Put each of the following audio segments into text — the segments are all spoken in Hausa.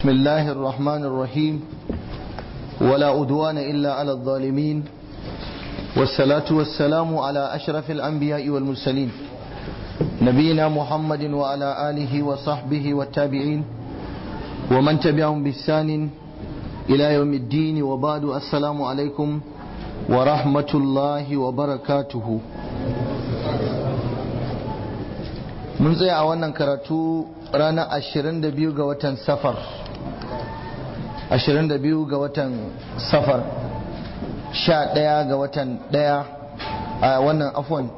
بسم الله الرحمن الرحيم ولا أدوان إلا على الظالمين والصلاة والسلام على أشرف الأنبياء والمرسلين نبينا محمد وعلى آله وصحبه والتابعين ومن تبعهم بإحسان إلى يوم الدين وبعد السلام عليكم ورحمة الله وبركاته mun tsaya a wannan karatu ranar 22 ga watan safar 22 ga watan safar 11 ga watan 1 a wannan afon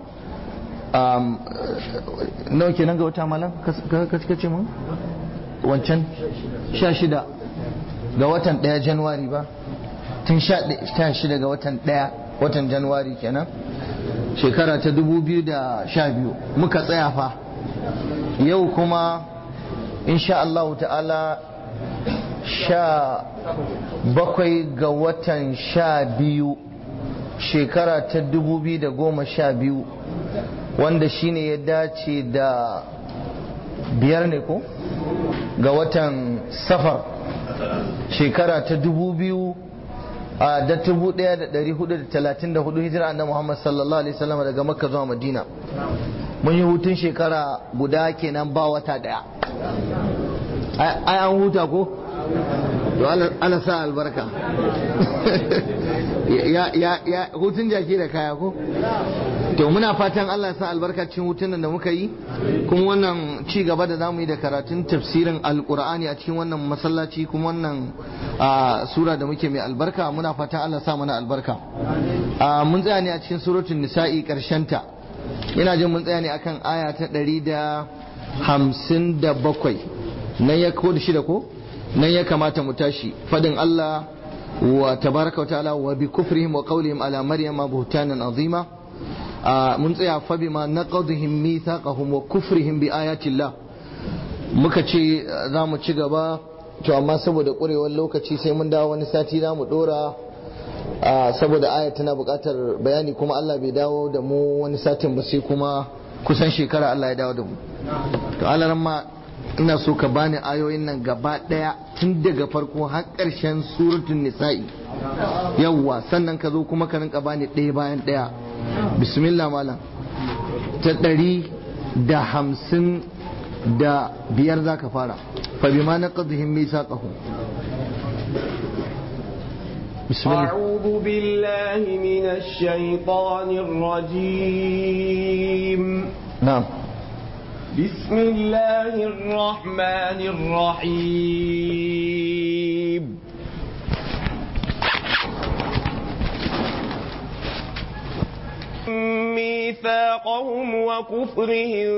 nawa kenan ga wata malam kaskace mun wancan 16 ga watan 1 januwari ba tun 16 ga watan 1 watan januwari kenan shekara ta 2012 muka tsaya fa yau kuma insha Allah ta'ala sha bakwai ga watan sha biyu shekara ta dubu biyu da goma sha biyu wanda shine ya dace da biyar ne ko ga watan safar shekara ta dubu biyu a da dubu daya da dari hudu da talatin da hudu hijira na Muhammad sallallahu alaihi wasallam daga makka zuwa madina mun yi hutun shekara guda kenan ba wata daya ai an huta ko to ana sa albarka ya hutun jaki da kaya ko to muna fatan Allah sa albarkacin hutun da muka yi kuma wannan ci gaba da zamu yi da karatun tafsirin alkur'ani a cikin wannan masallaci kuma wannan sura da muke mai albarka muna fatan Allah sa mana albarka mun tsaya ne a cikin suratul nisa'i karshen ta ina jin mun tsaya ne akan aya ta ɗari da hamsin da bakwai nan ya ko da shida ko nan ya kamata mu tashi fadin Allah wa tabaraka wa ta'ala wa bi kufrihim wa qawlihim ala maryama buhtanan azima mun tsaya fa bima naqadhihim mithaqahum wa kufrihim bi ayati Allah muka ce za mu ci gaba to amma saboda ƙurewar lokaci sai mun dawo wani sati za mu dora saboda aya tana buƙatar bayani kuma Allah bai dawo da mu wani satin ba sai kuma kusan shekara Allah ya dawo da mu to Allah ma ina so ka bani ayoyin nan gaba ɗaya tun daga farko har ƙarshen suratul nisa'i yawwa sannan ka zo kuma ka rinka bani ɗaya bayan ɗaya bismillah malam ta ɗari da hamsin da biyar za ka fara fa bima naqadhihim mithaqahum بسم الله أعوذ بالله من الشيطان الرجيم نعم بسم الله الرحمن الرحيم ميثاقهم وكفرهم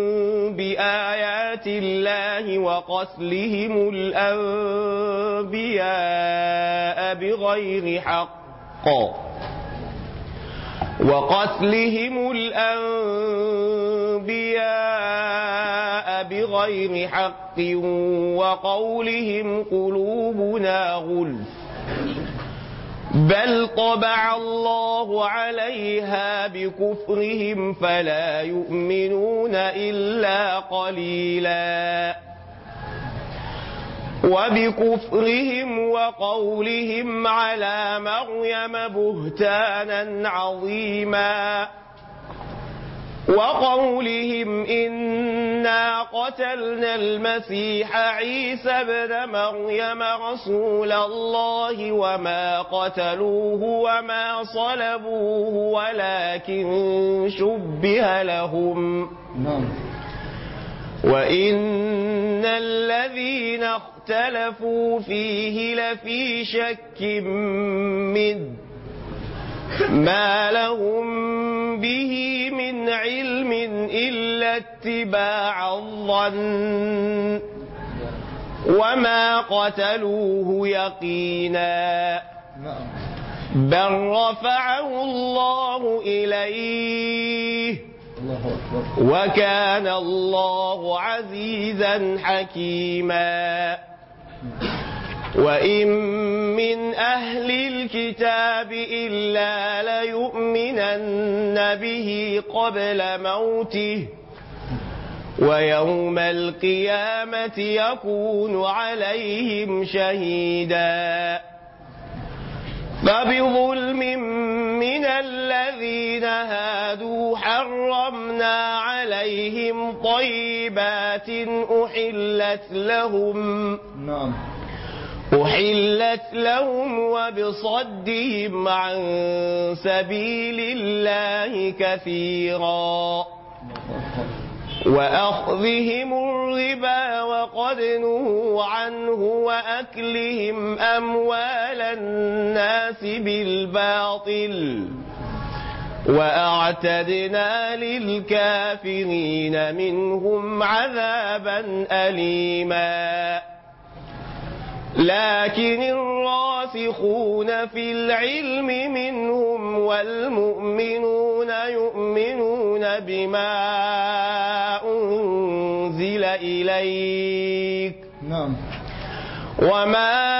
بآيات الله وقتلهم الأنبياء بغير حق وقتلهم الأنبياء بغير حق وقولهم قلوبنا غلف بل طبع الله عليها بكفرهم فلا يؤمنون إلا قليلا وبكفرهم وقولهم على مريم بهتانا عظيما وقولهم إنا قتلنا المسيح عيسى ابن مريم رسول الله وما قتلوه وما صلبوه ولكن شبه لهم وإن الذين اختلفوا فيه لفي شك منه ما لهم به من علم إلا اتباع الظن وما قتلوه يقينا بل رفعه الله إليه وكان الله عزيزا حكيما وإن من أهل الكتاب إلا ليؤمنن به قبل موته ويوم القيامة يكون عليهم شهيدا فبظلم من الذين هادوا حرمنا عليهم طيبات أحلت لهم نعم أحلت لهم وبصدهم عن سبيل الله كثيرا وأخذهم الربا وقد نهوا عنه وأكلهم أموال الناس بالباطل وأعتدنا للكافرين منهم عذابا أليما لكن الراسخون في العلم منهم والمؤمنون يؤمنون بما أنزل إليك نعم وما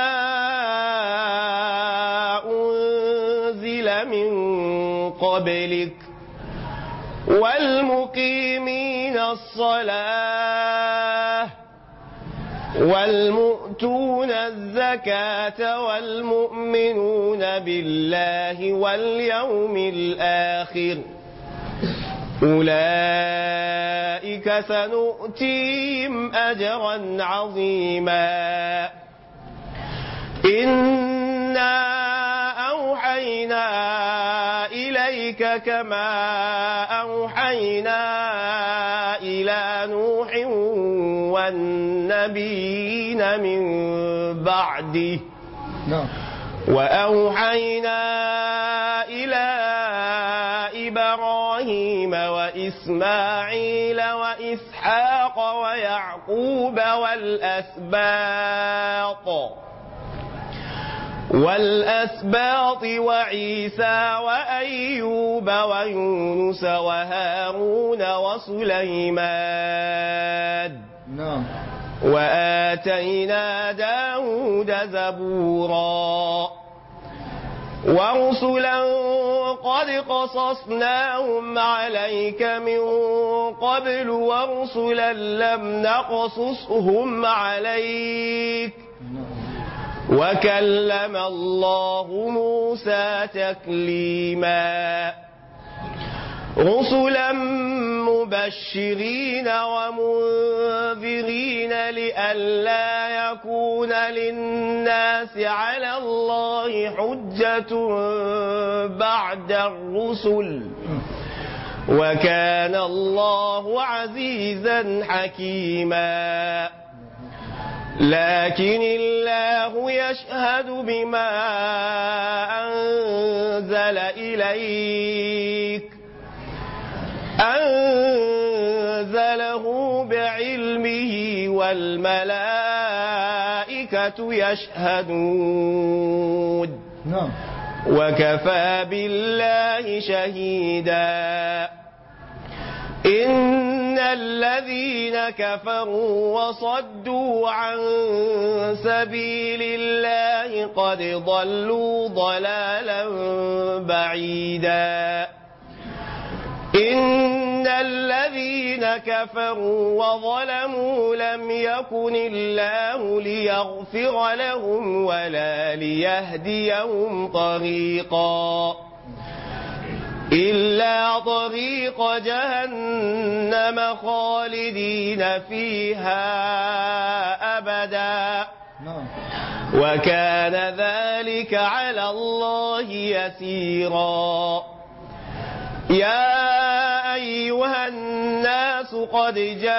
أنزل من قبلك والمقيمين الصلاة والمؤتون الزكاة والمؤمنون بالله واليوم الآخر أولئك سنؤتيهم أجرا عظيما إنا أوحينا إليك كما أوحينا إلى نوح والنبيين من بعده نعم وأوحينا إلى إبراهيم وإسماعيل وإسحاق ويعقوب والأسباط والأسباط وعيسى وأيوب ويونس وهارون وسليمان نعم وآتينا داود زبورا ورسلا قد قصصناهم عليك من قبل ورسلا لم نقصصهم عليك وكلم الله موسى تكليما رسلا مبشرين ومنذرين لئلا يكون للناس على الله حجة بعد الرسل وكان الله عزيزا حكيما لكن الله يشهد بما أنزل إليك أنزله بعلمه والملائكة يشهدون نعم وكفى بالله شهيدا إن الذين كفروا وصدوا عن سبيل الله قد ضلوا ضلالا بعيدا إن الذين كفروا وظلموا لم يكن الله ليغفر لهم ولا ليهديهم طريقا إلا طريق جهنم خالدين فيها أبدا نعم وكان ذلك على الله يسيرا يا أيها الناس قد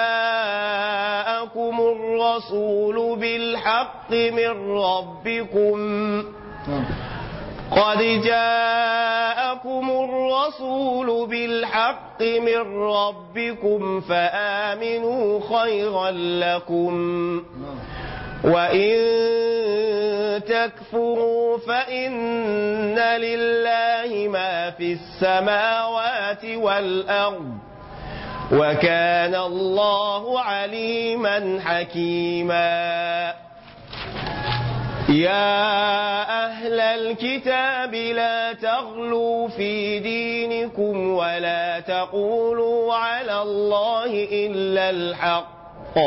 جاءكم الرسول بالحق من ربكم نعم قد جاءكم الرسول بالحق من ربكم فآمنوا خيرا لكم نعم وإن تكفروا فإن لله ما في السماوات والأرض وكان الله عليما حكيما يا أهل الكتاب لا تغلوا في دينكم ولا تقولوا على الله إلا الحق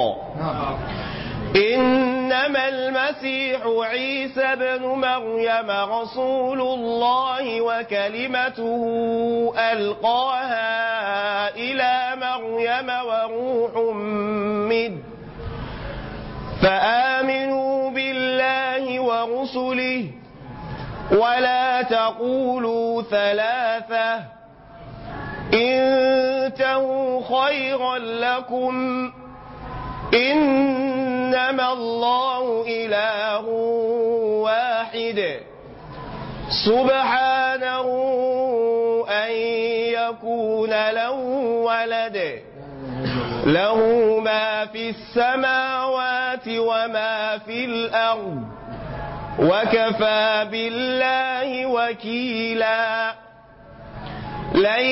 إنما المسيح عيسى بن مريم رسول الله وكلمته ألقاها إلى مريم وروح منه فآمنوا بالله ورسله ولا تقولوا ثلاثة انتهوا خيرا لكم إنما الله إله واحد سبحانه أن يكون له ولد له ما في السماوات وما في الأرض وكفى بالله وكيلا لن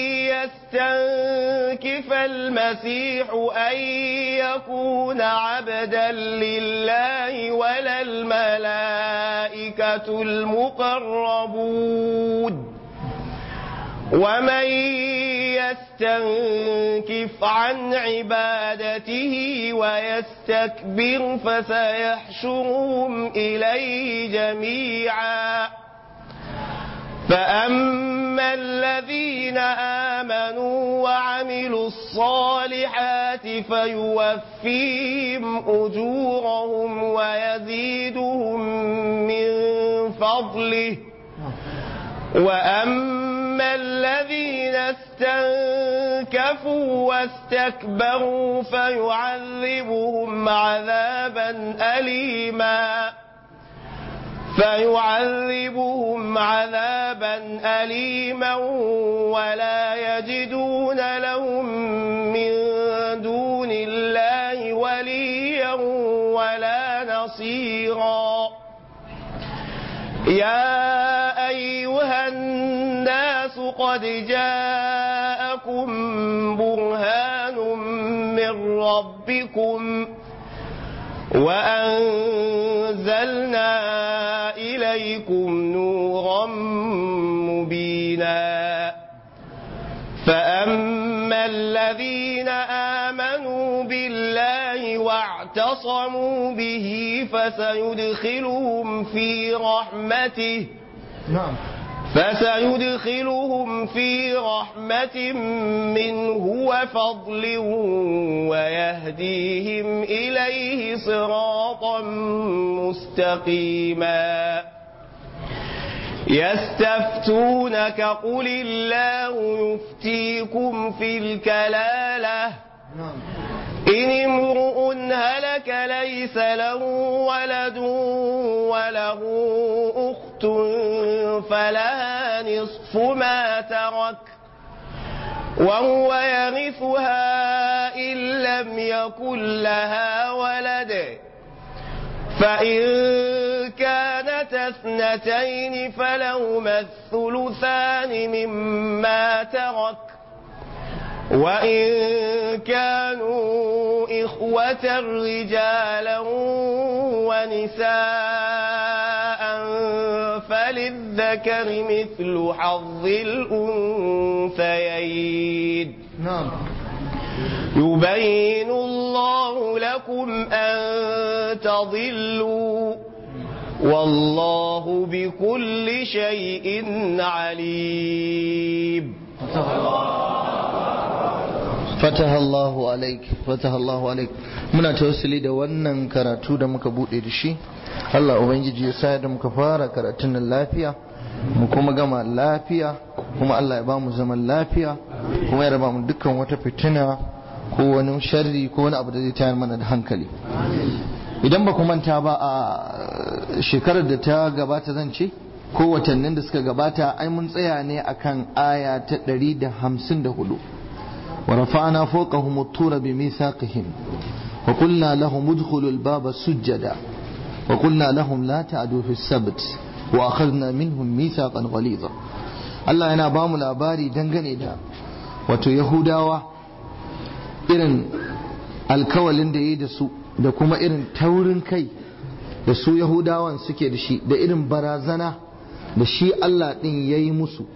يستنكف المسيح أن يكون عبدا لله ولا الملائكة المقربون ومن يستنكف عن عبادته ويستكبر فسيحشرهم إليه جميعا فأما الذين آمنوا وعملوا الصالحات فيوفيهم أجورهم ويزيدهم من فضله وأما الذين استنكفوا واستكبروا فيعذبهم عذابا أليما فيعذبهم عذابا أليما ولا يجدون لهم من دون الله وليا ولا نصيرا يا أيها الناس قد جاءكم برهان من ربكم وأنزلنا إليكم نورا مبينا فأما الذين آمنوا بالله واعتصموا به فسيدخلهم في رحمته نعم فسيدخلهم في رحمة منه وفضل ويهديهم إليه صراطا مستقيما يستفتونك قل الله يفتيكم في الكلالة نعم إن امرؤ هلك ليس له ولد وله أخت فلها نصف ما ترك وهو يرثها إن لم يكن لها ولد فإن كانت اثنتين فلهما الثلثان مما ترك وإن كانوا إخوة رجالا ونساء فللذكر مثل حظ الأنثيين نعم يبين الله لكم أن تضلوا والله بكل شيء عليم fataha Allahu alaik fataha Allahu alaik muna tawassuli da wannan karatu da muka bude da shi Allah ubangiji ya sa da muka fara karatun nan lafiya mu kuma gama lafiya kuma Allah ya ba mu zaman lafiya kuma ya raba mu dukkan wata fitina ko wani sharri ko wani abu da zai tayar mana da hankali idan ba ku manta ba a shekarar da ta gabata zan ce ko watannin da suka gabata ai mun tsaya ne akan aya ta 154 ورفعنا فوقهم الطور بميثاقهم وقلنا لهم ادخلوا الباب سجدا وقلنا لهم لا تعدوا في السبت وأخذنا منهم ميثاقا غليظا Allah yana ba mu labari dangane da wato Yahudawa irin alkawalin da ya yi da su da kuma irin taurin kai da su Yahudawan suke da shi da irin barazana da shi Allah ɗin ya yi musu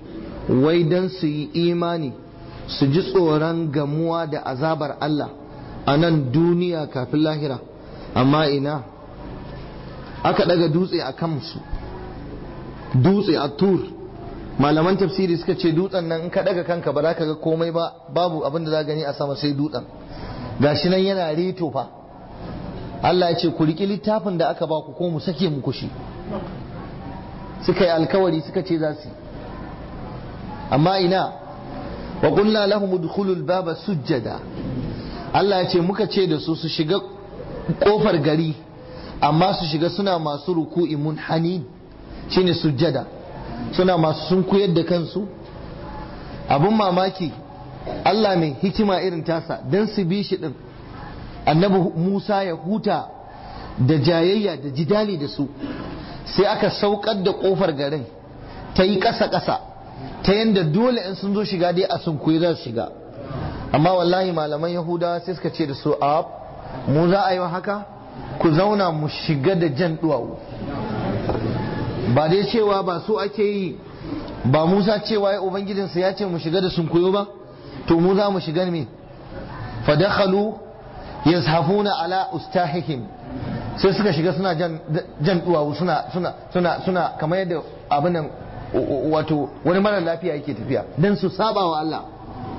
wai don su yi imani su ji tsoron gamuwa da azabar Allah a nan duniya kafin lahira amma ina aka daga dutse a kansu dutse a tur malaman tafsiri suka ce dutsen nan in ka daga kanka ba za ka ga komai ba babu abin da za gani a sama sai dutsen gashi nan yana reto fa Allah ya ce ku riƙi littafin da aka ba ku ko mu sake muku shi suka yi alkawari suka ce za su amma ina wa qulna lahum udkhulul baba sujjada Allah ya ce muka ce da su su shiga kofar gari amma su shiga suna masu ruku'i munhanin shine sujjada suna masu sun koyar da kansu abun mamaki Allah mai hikima irin tasa don su bi shi din annabi Musa ya huta da jayayya da jidali da su sai aka saukar da kofar garin ta yi ƙasa-ƙasa ta yadda dole in sun zo shiga dai a sun za su shiga amma wallahi malaman yahudawa sai suka ce da su a mu za a yi haka ku zauna mu shiga da jan duwawu ba dai cewa ba su ake yi ba musa cewa ya ubangijinsa ya ce mu shiga da sunkuyo ba to mu za mu shiga me fadakhalu yazhafuna ala ustahihim sai suka shiga suna jan jan duwawu suna suna suna suna kamar yadda abin nan wato wani mara lafiya yake tafiya dan su saba wa Allah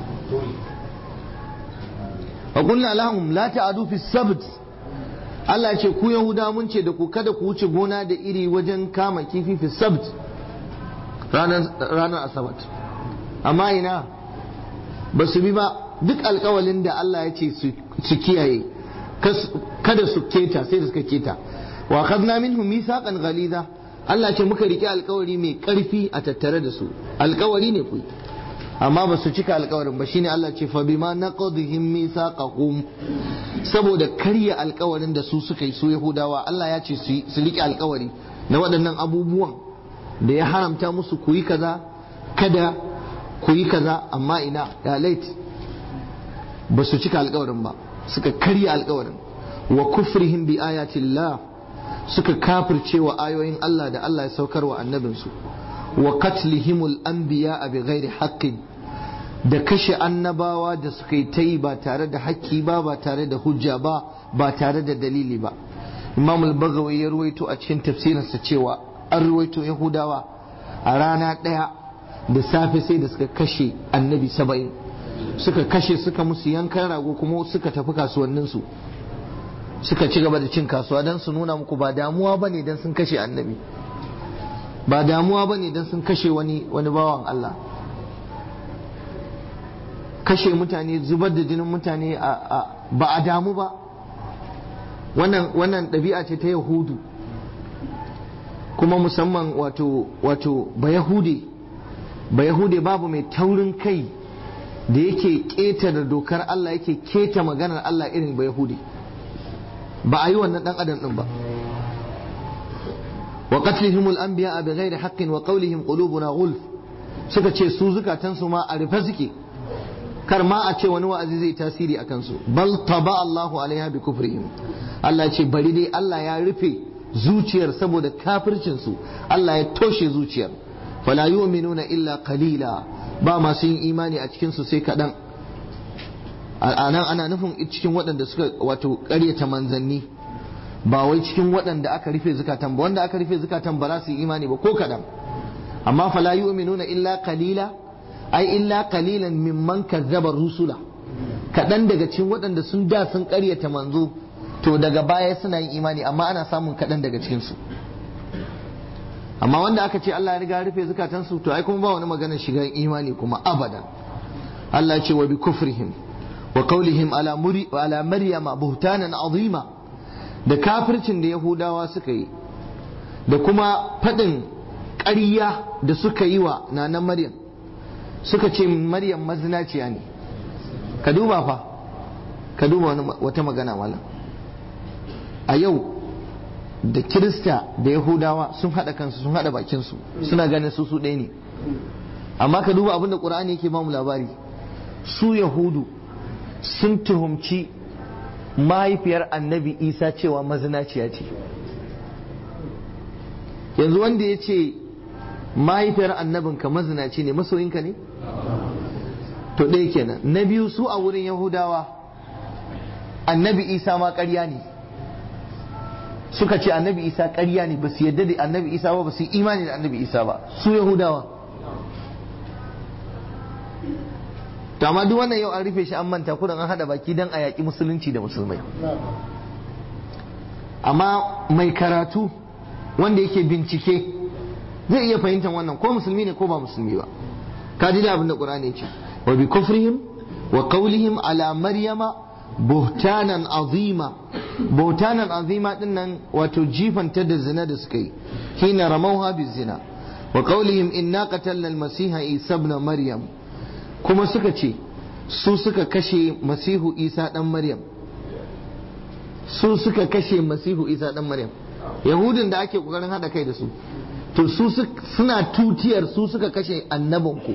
wa qulna lahum la ta'adu fi sabt Allah ya ce ku Yahuda mun ce da ku kada ku wuce gona da iri wajen kama kifi fi sabt ranar asabat amma ina ba su bi ba duk alkawalin da Allah ya ce su kiyaye kada su keta sai da suka keta wa khadna minhum mithaqan ghaliza Allah ce muka rike alkawari mai karfi a tattare da su alkawari ne ku amma ba su cika alkawarin ba shine Allah ce fa bima naqadhihim mithaqahum saboda karya alkawarin da su suka yi su Yahudawa Allah ya ce su rike alkawari na waɗannan abubuwan da ya haramta musu ku yi kaza kada ku yi kaza amma ina ya lait ba su cika alkawarin ba suka karya alkawarin wa kufrihim bi ayatillah suka kafirce wa ayoyin Allah da Allah ya saukar wa annabinsu wa qatlihimul anbiya bi ghairi haqqin da kashe annabawa da suka yi ta yi ba tare da haƙƙi ba ba tare da hujja ba ba tare da dalili ba imam al-bagawi ya ruwaito a cikin tafsirinsa cewa an ruwaito yahudawa a rana ɗaya da safe sai da suka kashe annabi saba'in suka kashe suka musu yankan rago kuma suka tafi kasuwanninsu suka ci gaba da cin kasuwa don su nuna muku ba damuwa ba ne don sun kashe annabi ba damuwa ba ne don sun kashe wani wani bawan Allah kashe mutane zubar da jinin mutane ba a damu ba wannan wannan ɗabi'a ce ta yahudu kuma musamman wato wato ba yahude ba yahude babu mai taurin kai da yake ƙetare dokar Allah yake keta maganar Allah irin ba yahude ba a yi wannan dan adam din ba wa qatlihim al-anbiya bi ghairi haqqin wa qawlihim qulubuna ghulf suka ce su zukatan su ma a rufe suke kar ma a ce wani wa'azi zai tasiri a kansu bal taba Allahu alaiha bi kufrihim Allah ce bari dai Allah ya rufe zuciyar saboda kafircin su Allah ya toshe zuciyar fala yu'minuna illa qalila ba masu yin imani a cikin su sai kadan anan ana nufin cikin waɗanda suka wato ƙaryata manzanni ba wai cikin waɗanda aka rufe zukatan ba wanda aka rufe zukatan ba za su yi imani ba ko kaɗan amma fala yu'minuna illa qalila ai illa qalilan mimman kazzaba rusula kaɗan daga cikin waɗanda sun da sun ƙaryata manzo to daga baya suna yin imani amma ana samun kaɗan daga cikin su amma wanda aka ce Allah ya riga rufe zukatansu to ai kuma ba wani maganar shiga imani kuma abadan Allah ya ce wa bi kufrihim wa qawlihim ala muri ala maryama buhtanan azima da kafircin da yahudawa suka yi da kuma fadin ƙarya da suka yi wa nanan maryam suka ce maryam mazinaciya ne ka duba fa ka duba wata magana malam a yau da kirista da yahudawa sun haɗa kansu sun haɗa bakinsu suna ganin su su ɗaya ne amma ka duba abin da ƙur'ani yake ba mu labari su yahudu sun tuhumci mahaifiyar annabi isa cewa mazinaciya ce yanzu wanda ya ce mahaifiyar annabinka mazinaci ne masoyinka ne to ɗaya kenan na biyu su a wurin yahudawa annabi isa ma ƙarya ne suka ce annabi isa ƙarya ne ba su yadda da annabi isa ba ba su yi imani da annabi isa ba su yahudawa to amma duk wannan yau an rufe shi an manta kudan an hada baki dan a yaƙi musulunci da musulmai amma mai karatu wanda yake bincike zai iya fahimtar wannan ko musulmi ne ko ba musulmi ba ka ji da abin da qur'ani ce wa bi kufrihim wa qawlihim ala maryama buhtanan azima buhtanan azima din nan wato jifanta da zina da suka yi hina ramauha bi zina wa qawlihim inna qatalna al-masiha isa ibn maryam kuma suka ce su suka kashe masihu isa dan maryam su suka kashe masihu isa dan maryam yahudin da ake kokarin hada kai da su to su suna tutiyar su suka kashe annabinku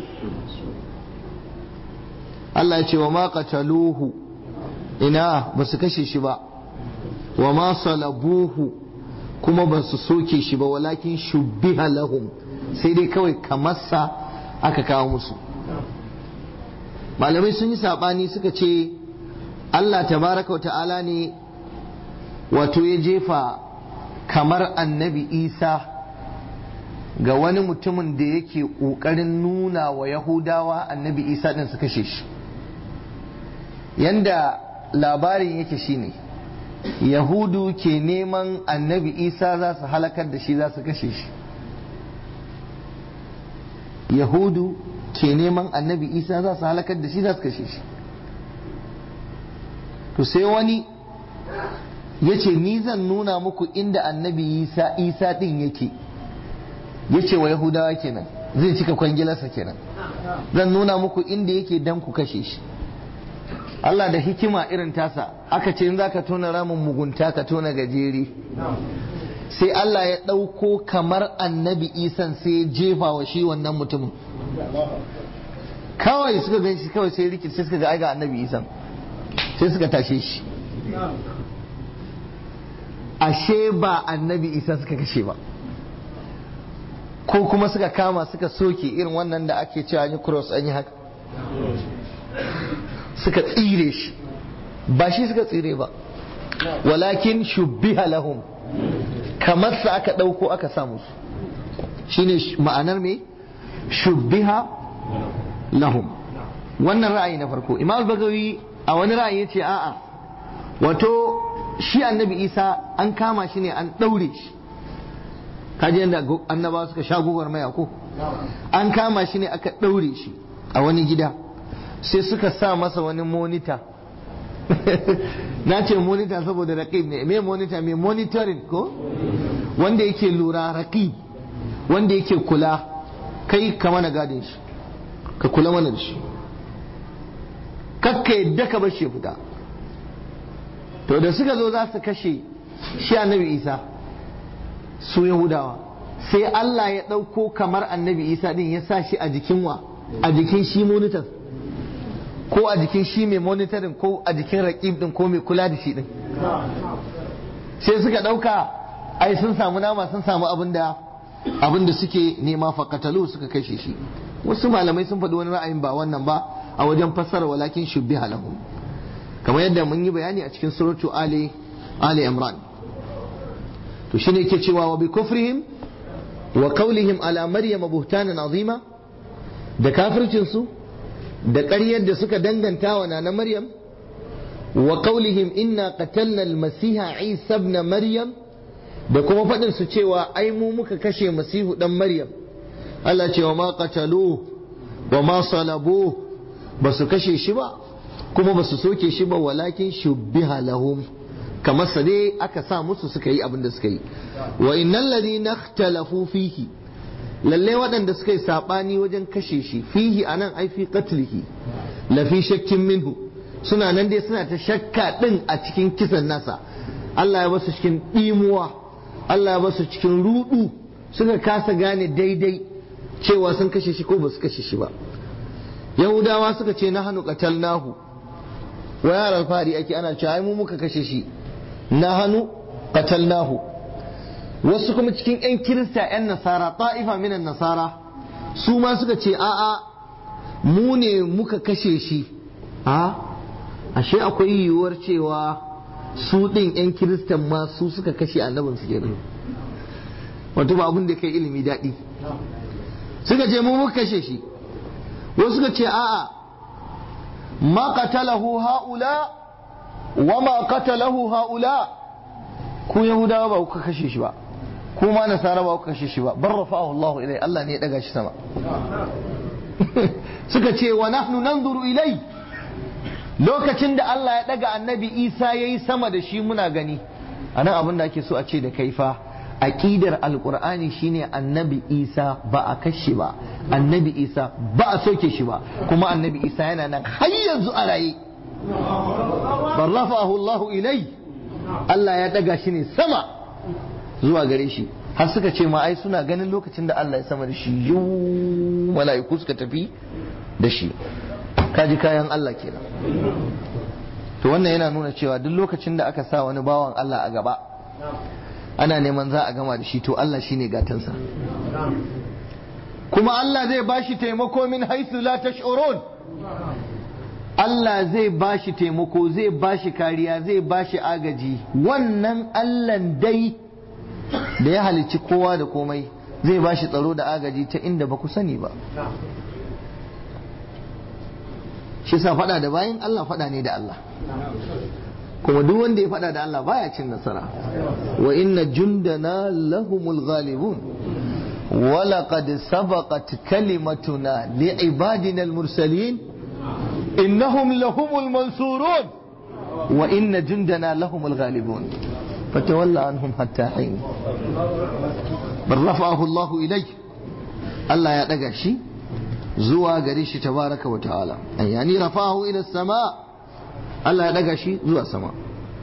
Allah ya ce wa ma qataluhu ina ba su kashe shi ba wa ma salabuhu kuma ba su soke shi ba walakin shubbiha lahum sai dai kawai kamarsa aka kawo musu malamai sun yi saɓani suka ce Allah tabaraka wa ta'ala ne wato ya jefa kamar annabi isa ga wani mutumin da yake ƙoƙarin nuna wa yahudawa annabi isa ɗin su kashe shi yanda labarin yake shine yahudu ke neman annabi isa za su halakar da shi za su kashe shi yahudu ke neman annabi isa za su halakar da shi za su kashe shi to sai wani ya ce ni zan nuna muku inda annabi isa isa din yake ya ce wa yahudawa kenan zai cika kwangilarsa kenan zan nuna muku inda yake dan ku kashe shi Allah da hikima irin tasa aka ce in za ka tona ramin mugunta ka tona gajeri sai Allah ya ɗauko kamar annabi isan sai ya jefa wa shi wannan mutumin kawai suka gan shi kawai sai rikit sai suka ga aiga annabi isan sai suka tashe shi ashe ba annabi isa suka kashe ba ko kuma suka kama suka soke irin wannan da ake cewa yi cross an yi haka suka tsire shi ba shi suka tsire ba walakin shubbiha lahum kamar sa aka ɗauko aka sa musu shine ma'anar me shubbiha lahum wannan ra'ayi na farko imam bagawi a wani ra'ayi ya ce a'a wato shi annabi isa an kama shi ne an ɗaure shi kaji yadda annaba suka sha gugar maya ko an kama shi ne aka ɗaure shi a wani gida sai suka sa masa wani monita na ce monita saboda raqib ne me monita me monitoring ko wanda yake lura raqib wanda yake kula kai ka mana gadin shi ka kula mana da shi kakka yadda ka bar shi fita to da suka zo za su kashe shi annabi isa su yahudawa sai Allah ya ɗauko kamar annabi isa din ya sa shi a jikin wa a jikin shi monitor ko a jikin shi mai monitoring ko a jikin raƙib din ko mai kula da shi din sai suka ɗauka ai sun samu nama sun samu abin da abin da suke nema fakatalu suka kashe shi wasu malamai sun faɗi wani ra'ayin ba wannan ba a wajen fassara walakin shubbiha lahum kamar yadda mun yi bayani a cikin suratu ali ali imran to shine yake cewa wa bi kufrihim wa qawlihim ala maryama buhtanan azima da kafircin su da ƙaryar da suka danganta wa na maryam wa qawlihim inna qatalna al-masiha isa ibn maryam da kuma faɗin su cewa ai mu muka kashe masihu dan maryam Allah ce wa ma qatalu wa ma salabu ba su kashe shi ba kuma ba su soke shi ba walakin shubbiha lahum kamar sa dai aka sa musu suka yi abin da suka yi wa innal ladina ikhtalafu fihi lalle waɗanda suka yi sabani wajen kashe shi fihi anan ai fi qatlihi la fi shakkin minhu suna nan dai suna ta shakka din a cikin kisan nasa Allah ya basu cikin dimuwa Allah ya basu cikin rudu suka kasa gane daidai cewa sun kashe shi ko ba su kashe shi ba yahudawa suka ce na hannu qatalnahu wa yaran fari ake ana cewa ai mu muka kashe shi na hannu qatalnahu wasu kuma cikin 'yan kirista 'yan nasara ta'ifa minan nasara su ma suka ce a'a mu ne muka kashe shi a ashe akwai yiwuwar cewa su ɗin 'yan kiristan ma su suka kashe annabin su kenan wato ba abin da kai ilimi daɗi suka ce mu muka kashe shi wasu suka ce a'a ma qatalahu haula wa ma qatalahu haula ku yahudawa ba kuka kashe shi ba ku ma nasara ba kuka kashe shi ba bar rafa'ahu Allah ilai Allah ne ya daga shi sama suka ce wa nahnu nanzuru ilai lokacin da Allah ya daga annabi Isa yayi sama da shi muna gani anan abin da ake so a ce da kaifa aqidar alqur'ani shine annabi Isa ba a kashe ba annabi Isa ba a soke shi ba kuma annabi Isa yana nan har yanzu a raye bar rafa'ahu Allah ilai Allah ya daga shi ne sama zuwa gare shi har suka ce ma ai suna ganin lokacin da Allah ya sama da shi yuu mala'iku suka tafi da shi kaji kayan Allah kenan to wannan yana nuna cewa duk lokacin da aka sa wani bawan Allah a gaba ana neman za a gama da shi to Allah shine gatansa kuma Allah zai bashi taimako min haithu la tash'urun Allah zai bashi taimako zai bashi kariya zai bashi agaji wannan Allahn dai da ya halicci kowa da komai zai bashi tsaro da agaji ta inda ba ku sani ba shi sa fada da bayan Allah fada ne da Allah kuma duk wanda ya fada da Allah baya cin nasara wa inna jundana lahumul ghalibun ولقد سبقت كلمتنا لعبادنا المرسلين إنهم لهم المنصورون وإن جندنا لهم الغالبون فتولى عنهم حتى حين بل رفعه الله إليه الله يدقى شيء زوى قريش تبارك وتعالى يعني رفعه إلى السماء الله يدقى شيء زوى السماء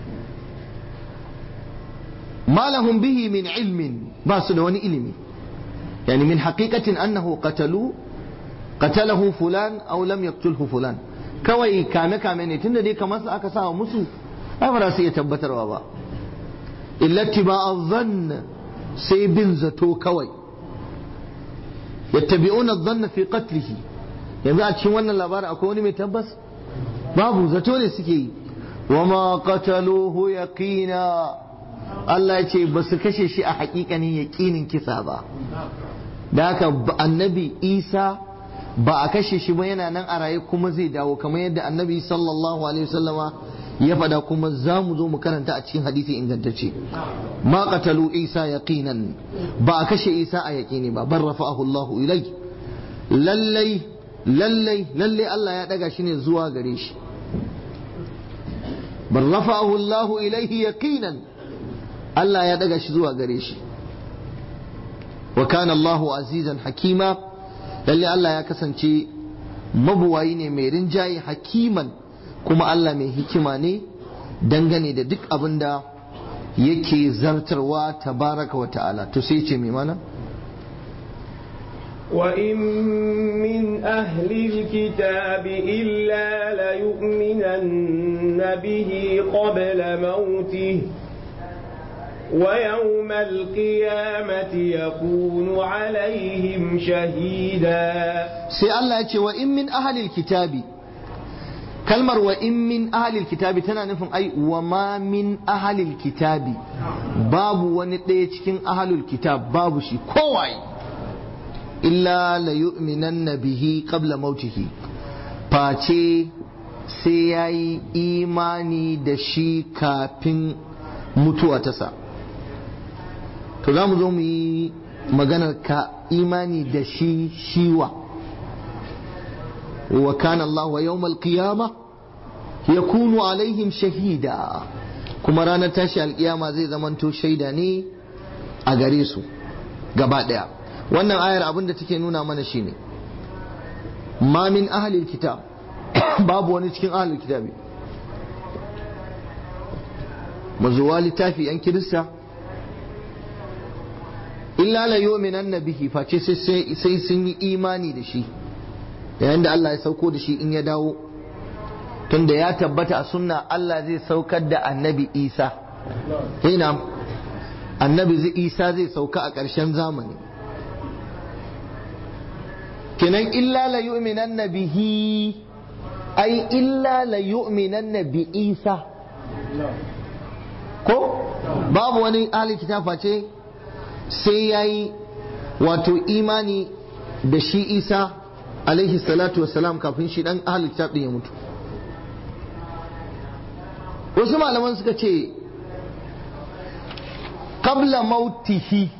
ما لهم به من علم باسل وني علمي يعني من حقيقة أنه قتلوا قتله فلان أو لم يقتله فلان kawai kame kame ne tunda dai kamar su aka sawa musu ai ba za su iya tabbatarwa ba illati ba zan sai bin zato kawai yattabi'una dhanna fi qatlihi yanzu a cikin wannan labarin akwai wani mai tabbas babu zato ne suke yi wa ma qataluhu yaqina Allah ya ce ba su kashe shi a hakikanin yaqinin kisa ba da haka annabi Isa ba a kashe shi ba yana nan a raye kuma zai dawo kamar yadda annabi sallallahu alaihi wasallama ya faɗa kuma za mu zo mu karanta a cikin hadisi ingantacce ma qatalu isa yaqinan ba a kashe isa a yaqini ba bar rafa'ahu Allahu ilai lallai lallai lallai Allah ya daga shi ne zuwa gare shi bar rafa'ahu Allahu ilaihi yaqinan Allah ya daga shi zuwa gare shi wa kana Allahu azizan hakima lalle Allah ya kasance mabuwayi ne mai rinjaye hakiman kuma Allah mai hikima ne dangane da duk abin da yake zartarwa tabaraka wa ta'ala to sai ce mai mana وإن من أهل الكتاب إلا ليؤمنن به قبل موته ويوم القيامة يكون عليهم شهيدا sai Allah ya ce wa in min ahalil kitabi kalmar wa in min ahalil kitabi tana nufin ai wa ma min ahalil kitabi babu wani ɗaya cikin ahalul kitab babu shi kowai illa la yu'minanna bihi qabla mautihi face sai yayi imani da shi kafin mutuwa ta sa to za mu zo mu yi maganar ka imani da shi shiwa wa kana Allah wa yawmal qiyama yakunu alaihim shahida kuma ranar tashi alkiyama zai zamanto shaida ne a gare su gaba daya wannan ayar abin da take nuna mana shine ma min ahlil kitab babu wani cikin ahlil kitabi mazuwa littafi yan kirista illa la yu'minanna bihi face sai sun yi imani da shi yayin da Allah ya sauko da shi in ya dawo tunda ya tabbata a sunna Allah zai saukar da annabi Isa ina annabi isa zai sauka a ƙarshen zamani kenan illa la yu'minanna bihi ai illa la yu'minanna bi isa ko babu wani ahli kitab face sai yayi wato imani da shi isa alaihi salatu wassalam kafin shi dan ahli kitab din ya mutu wasu malaman suka ce qabla mautihi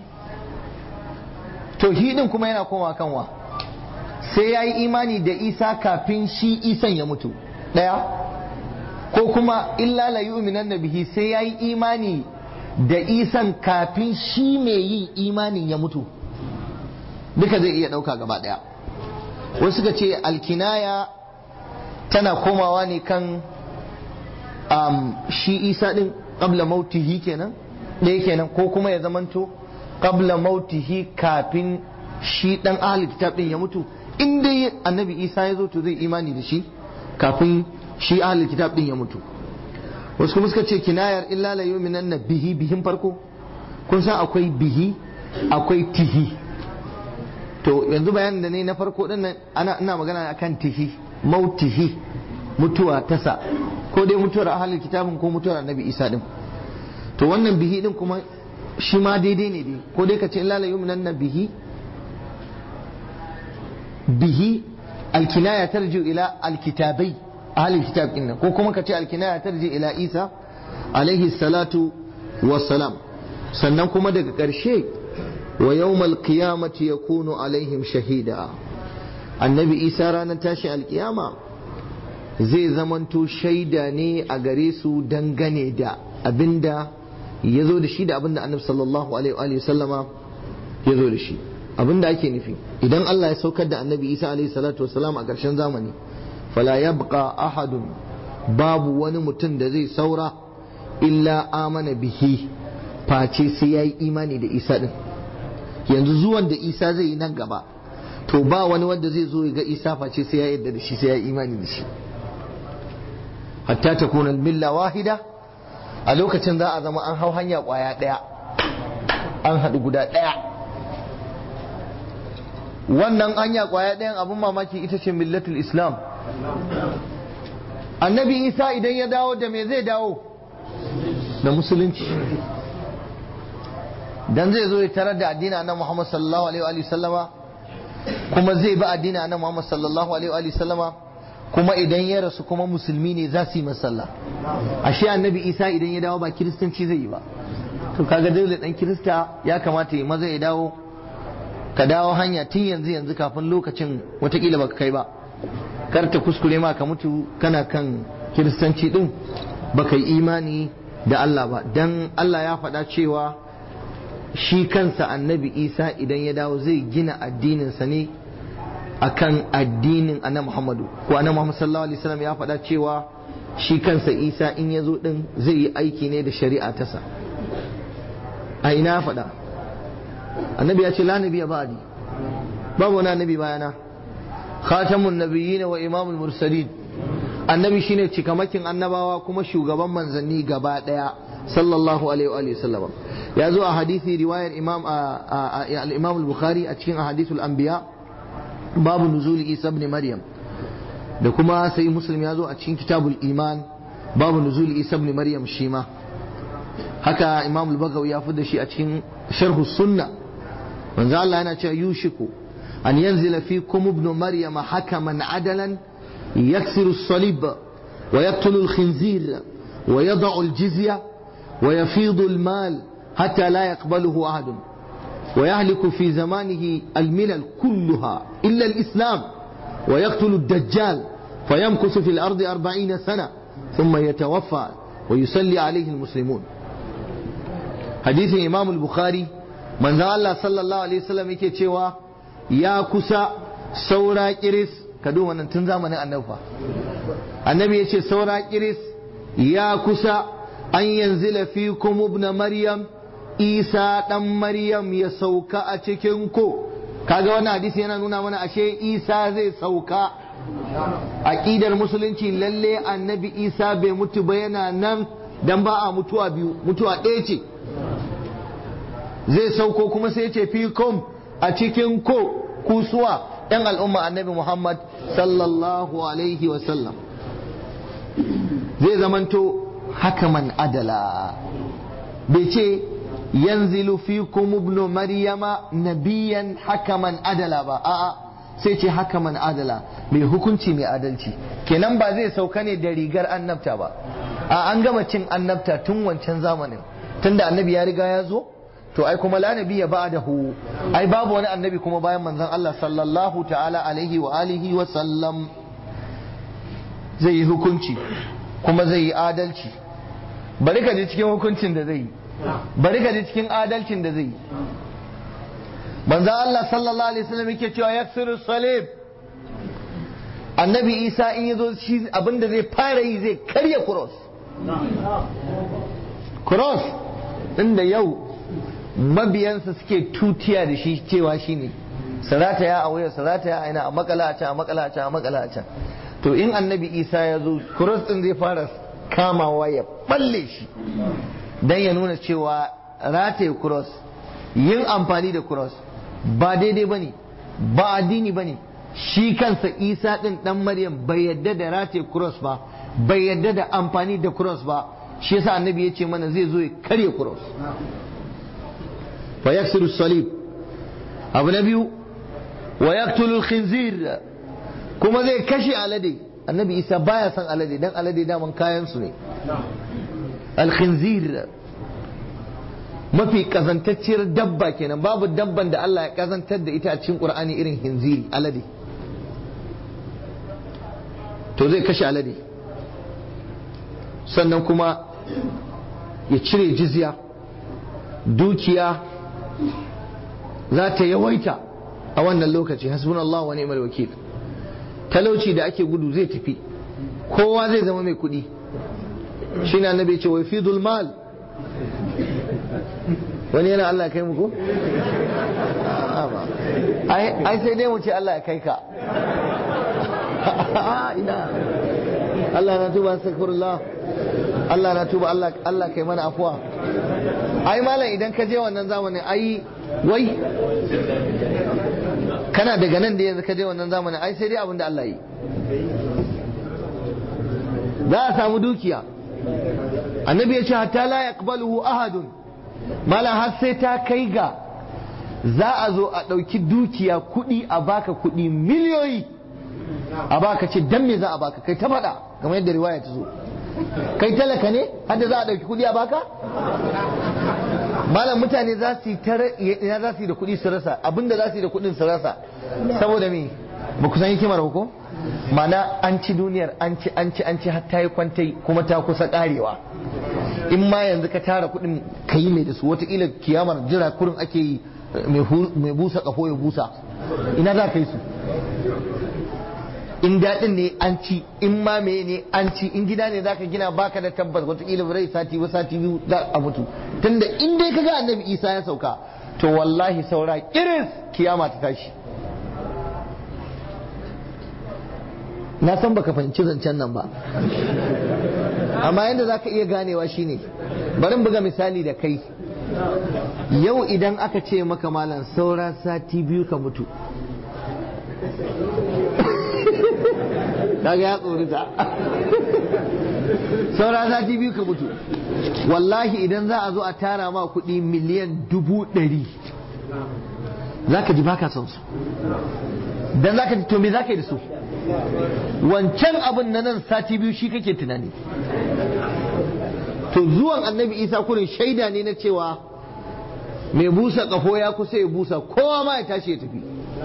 to hidin kuma yana koma kanwa sai ya yi imani da isa kafin shi isan ya mutu ɗaya ko kuma illa la yu'minan bihi sai ya yi imani da isan kafin shi mai yin imanin ya mutu duka zai iya ɗauka gaba ɗaya wasu suka ce alkinaya tana komawa ne kan um, shi isa ɗin ƙabla mautihi kenan ɗaya kenan ko kuma ya zamanto ƙabla mautihi kafin shi ɗan ahli kitab ɗin ya mutu in dai annabi isa ya zo to zai imani da shi kafin shi ahli kitab ɗin ya mutu wasu kuma suka ce kinayar illa la yu'minanna bihi bihin farko kun san akwai bihi akwai tihi to yanzu bayanin da ne na farko din nan ana ina magana akan tihi mautihi mutuwa tasa ko dai mutuwar ahalin kitabin ko mutuwar annabi isa din to wannan bihi din kuma shi ma daidai ne dai ko dai ka ce illa la yu'minanna bihi bihi alkinaya tarju ila alkitabai ahalin kitab din ko kuma ka ce alkinaya tarji ila isa alaihi salatu wassalam sannan kuma daga ƙarshe wa yawmal qiyamati yakunu alaihim shahida annabi isa ranar tashi alkiyama zai zamanto shaida ne a gare su dangane da abinda ya zo da shi da abinda annabi sallallahu alaihi wa sallama ya zo da shi abinda ake nufi idan Allah ya saukar da annabi isa alaihi salatu wasalam a ƙarshen zamani fala yabqa ahadun babu wani mutum da zai saura illa amana bihi face sai yayi imani da isa din yanzu zuwan da isa zai yi nan gaba to ba wani wanda zai zo ya ga isa face sai ya yarda da shi sai ya yi imani da shi hatta ta kuna milla wahida a lokacin za a zama an hau hanya kwaya daya an haɗu guda daya wannan hanya kwaya ɗayan abin mamaki ita ce millatul islam annabi isa idan ya dawo da me zai dawo da musulunci dan zai zo ya tarar da addini annabi Muhammad sallallahu alaihi wa sallama kuma zai bi addini annabi Muhammad sallallahu alaihi wa sallama kuma idan ya rasu kuma musulmi ne za su yi masalla ashe annabi Isa idan ya dawo ba kiristanci zai yi ba to kaga dole dan kirista ya kamata ya maza ya dawo ka dawo hanya tun yanzu yanzu kafin lokacin watakila baka kai ba kar ta kuskure ma ka mutu kana kan kiristanci din baka yi imani da Allah ba dan Allah ya faɗa cewa shi kansa annabi isa idan ya dawo zai gina addininsa ne akan addinin annabi muhammadu ko annabi muhammad sallallahu alaihi wasallam ya faɗa cewa shi kansa isa in ya zo din zai yi aiki ne da shari'a tasa a ina ya faɗa annabi ya ce la nabiya ba'di babu wani annabi bayana khatamun nabiyyin wa imamul mursalin annabi shine cikamakin annabawa kuma shugaban manzanni gaba daya sallallahu alaihi wa sallam ya zo a hadisi riwayar imam al-imam al-bukhari a cikin ahadithul anbiya babu nuzuli isa ibn maryam da kuma sai muslim ya zo a cikin kitabul iman babu nuzuli isa ibn maryam shi ma haka imam al-bagawi ya fi da shi a cikin sharhu sunna manzo Allah yana cewa yushiku an yanzila fikum ibn maryam hakaman adalan yaksiru as-salib wa yaqtulu al-khinzir wa yad'u al-jizya ويفيض المال حتى لا يقبله أحد ويهلك في زمانه الملل كلها إلا الإسلام ويقتل الدجال فيمكث في الأرض أربعين سنة ثم يتوفى ويصلي عليه المسلمون حديث إمام البخاري من ذا الله صلى الله عليه وسلم يكي تشوى يا كسا سورا كريس كدو من تنزا من النوفا النبي يكي سورا كريس يا كسا an yanzila fi ibn maryam isa dan maryam ya sauka a cikin ku kaga wannan hadisi yana nuna mana ashe isa zai sauka aqidar musulunci lalle annabi isa bai mutu ba yana nan dan ba a mutuwa biyu mutuwa ɗaya ce zai sauko kuma sai ce fikum a cikin ko kusuwa yan al'umma annabi Muhammad sallallahu alaihi wasallam zai zamanto hakaman adala bai ce yanzilu fikum ibnu maryama nabiyan hakaman adala ba a'a sai ce hakaman adala mai hukunci mai adalci kenan ba zai sauka ne da rigar annabta ba a an gama cin annabta tun wancan zamanin tunda annabi ya riga ya zo to ai kuma la nabiyya ba'dahu ai babu wani annabi kuma bayan manzon Allah sallallahu ta'ala alaihi wa alihi wa sallam zai yi hukunci kuma zai yi adalci bari ka ji cikin hukuncin da zai yi bari ka ji cikin adalcin da zai yi manzon Allah sallallahu alaihi wasallam yake cewa yaksiru salib annabi Isa in yazo shi abinda zai fara yi zai karya cross cross inda yau mabiyansa suke tutiya da shi cewa shi ne sarata ya a wuya sarata ya aina a makala a can a makala a can a makala a can to in annabi isa ya zo cross din zai fara kamawa ya balle shi dan ya nuna cewa rataye cross yin amfani da cross ba daidai ba ne ba addini ba ne shi kansa isa din dan maryam bai yadda da rataye cross ba bai yadda da amfani da cross ba shi yasa annabi ya ce mana zai zo ya karya cross fa yaksiru salib abu na biyu wa yaqtulu khinzir kuma zai kashe alade annabi isa baya son alade dan alade daman kayan su ne al-khinzir mafi kazantacciyar dabba kenan babu dabban da Allah ya kazantar da ita a cikin Qur'ani irin hinziri alade to zai kashe alade sannan kuma ya cire jizya dukiya za ta yawaita a wannan lokaci hasbunallahu wa ni'mal wakil talauci da ake gudu zai tafi kowa zai zama mai kuɗi shine annabi ya ce wa fidul mal wani yana Allah ya kai mu ko ai sai dai mu ce Allah ya kai ka ina Allah na tuba astaghfirullah Allah na tuba Allah Allah kai mana afuwa ai malam idan ka je wannan zamanin ai wai kana daga nan da yanzu ka je wannan zamanin ai sai dai abin da Allah yi za a samu dukiya annabi ya ce hatta la yaqbaluhu ahadun malam har sai ta kai ga za a zo a ɗauki dukiya kuɗi a baka kuɗi miliyoyi a baka ce dan me za a baka kai ta faɗa kamar yadda riwaya ta zo kai talaka ne hadda za a ɗauki kuɗi a baka malam mutane za su yi ina za su yi da kuɗi su rasa abinda za su yi da kuɗin su rasa saboda me ba ku san hikimar ba ko mana an ci duniyar an ci an ci an ci har ta yi kwantai kuma ta kusa karewa in ma yanzu ka tara kuɗin ka yi mai da su wataƙila kiyamar jira kurin ake yi mai busa kafo ya busa ina za ka yi su in daɗin ne an ci in ma me ne an ci in gida ne zaka gina baka da tabbas wataƙila bai sati ba sati biyu za a mutu tunda in dai kaga annabi isa ya sauka to wallahi saura kiris kiyama ta tashi na san baka fahimci zancen nan ba amma yadda za ka iya ganewa shine bari buga misali da kai yau idan aka ce maka malam saura sati biyu ka mutu kaga ya tsorita saura sati biyu ka mutu wallahi idan za a zo a tara ma kuɗi miliyan dubu ɗari za ka ji baka son su dan za ka ji to me za ka yi da su wancan abin na nan sati biyu shi kake tunani to zuwan annabi isa kurin shaida ne na cewa mai busa kafo ya kusa ya busa kowa ma ya tashi ya tafi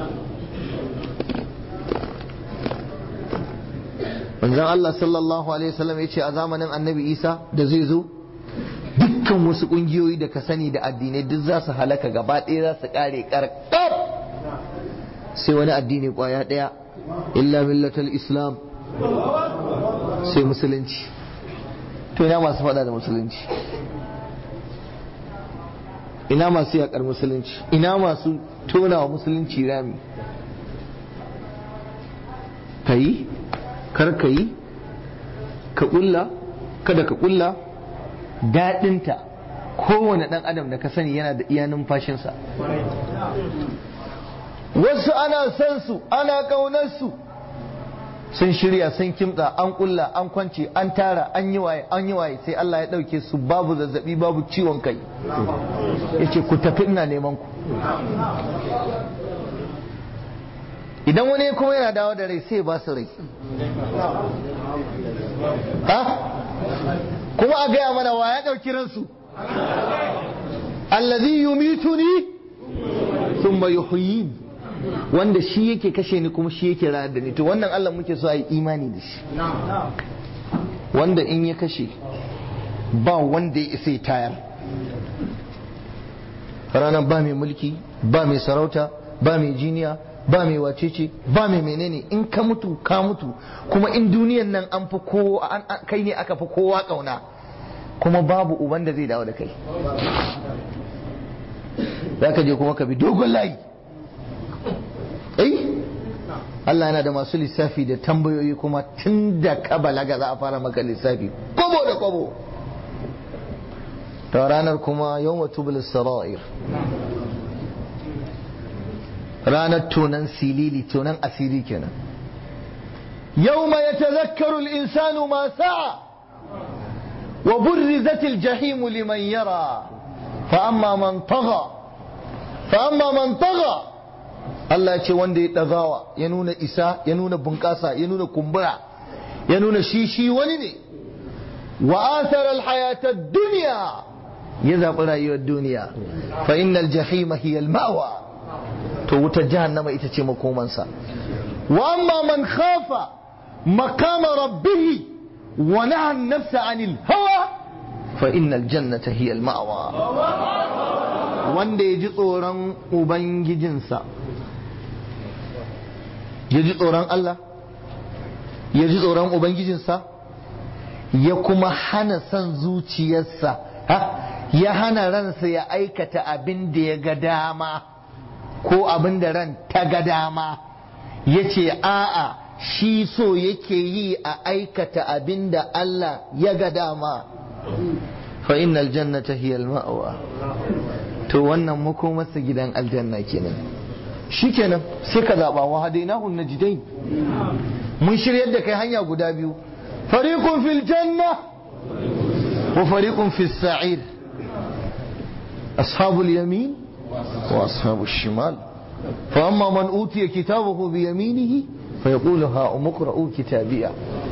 manzon Allah sallallahu alaihi wasallam ya ce a zamanin annabi isa da zai zo dukkan wasu kungiyoyi da ka sani da addinai duk za su halaka gaba ɗaya za su ƙare ƙarƙar sai wani addini ƙwaya ɗaya illa millatal islam sai musulunci to ina masu faɗa da musulunci ina masu yaƙar musulunci ina masu tona wa musulunci rami ka yi kar ka yi ka ƙulla kada ka ƙulla daɗinta kowane ɗan adam da ka sani yana da iya numfashinsa wasu ana son su ana ƙaunar su sun shirya sun kimtsa an kulla an kwance an tara an yi waye an yi waye sai Allah ya ɗauke su babu zazzabi babu ciwon kai ya ce ku tafi ina neman ku idan wani kuma yana dawo da rai sai ba su rai ha kuma a gaya mana wa ya ɗauki ransu allazi yumituni thumma yuhyin wanda shi yake kashe ni kuma shi yake rayar da ni to wannan Allah muke so a yi imani da shi wanda in ya kashe ba wanda ya isa ya tayar ranar ba mai mulki ba mai sarauta ba mai jiniya ba mai wacece ba mai menene in ka mutu ka mutu kuma in duniyan nan an fi kowa kai ne aka fi kowa kauna kuma babu uban da zai dawo da kai za ka je kuma ka bi dogon layi eh Allah yana da masu lissafi da tambayoyi kuma tun da ka balaga za a fara maka lissafi kobo da kobo ta ranar kuma yau matubul sara'ir ranar tonan silili tonan asiri kenan yau ma ya tazakkaru insanu ma sa'a wa burrizatil jahimu liman yara fa amma man tagha fa amma man tagha Allah ce wanda ya ɗagawa ya nuna isa ya nuna bunƙasa ya nuna kumbura ya nuna shi shi wani ne wa asara alhayata duniya ya zaɓi rayuwar duniya fa innal jahima hiya al-ma'wa to wutar jahannama ita ce makomansa wa amma man khafa maqama rabbih wa naha an-nafsa 'anil hawa fa innal jannata hiya al-ma'wa wanda ya ji tsoron ubangijinsa ya ji tsoron Allah ya ji tsoron ubangijinsa ya kuma hana son zuciyarsa ya hana ransa ya aikata abin da ya ga dama ko abin da ran ta ga dama ya ce a'a shi so yake yi a aikata abin da Allah ya ga dama fa innal jannata hiya al-ma'wa to wannan makomarsa gidan aljanna kenan shikenan sai ka zaba wa hadainahu najdain mun shiryar da kai hanya guda biyu fariqun fil janna wa fariqun fis sa'ir ashabul yamin wa ashabul shimal fa amma man utiya kitabahu bi yaminihi فيقول ها أمقرأوا كتابيا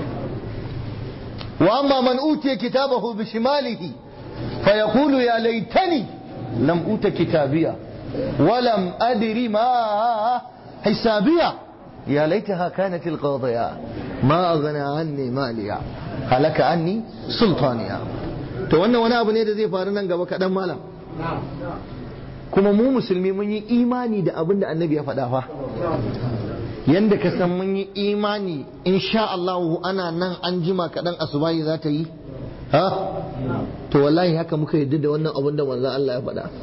وأما من أوتي كتابه بشماله فيقول يا ليتني لم أوت كتابيا ولم أدر ما حسابيا يا ليتها كانت القاضية ما أغنى عني ماليا هلك عني سلطانيا to wannan wani abu ne da zai faru nan gaba kaɗan malam kuma mu musulmi mun yi imani da abin da annabi ya faɗa fa yanda ka san mun yi imani insha Allah ana nan an jima kaɗan asubahi za ta yi ha to wallahi haka muka yadda da wannan abin da manzo Allah ya faɗa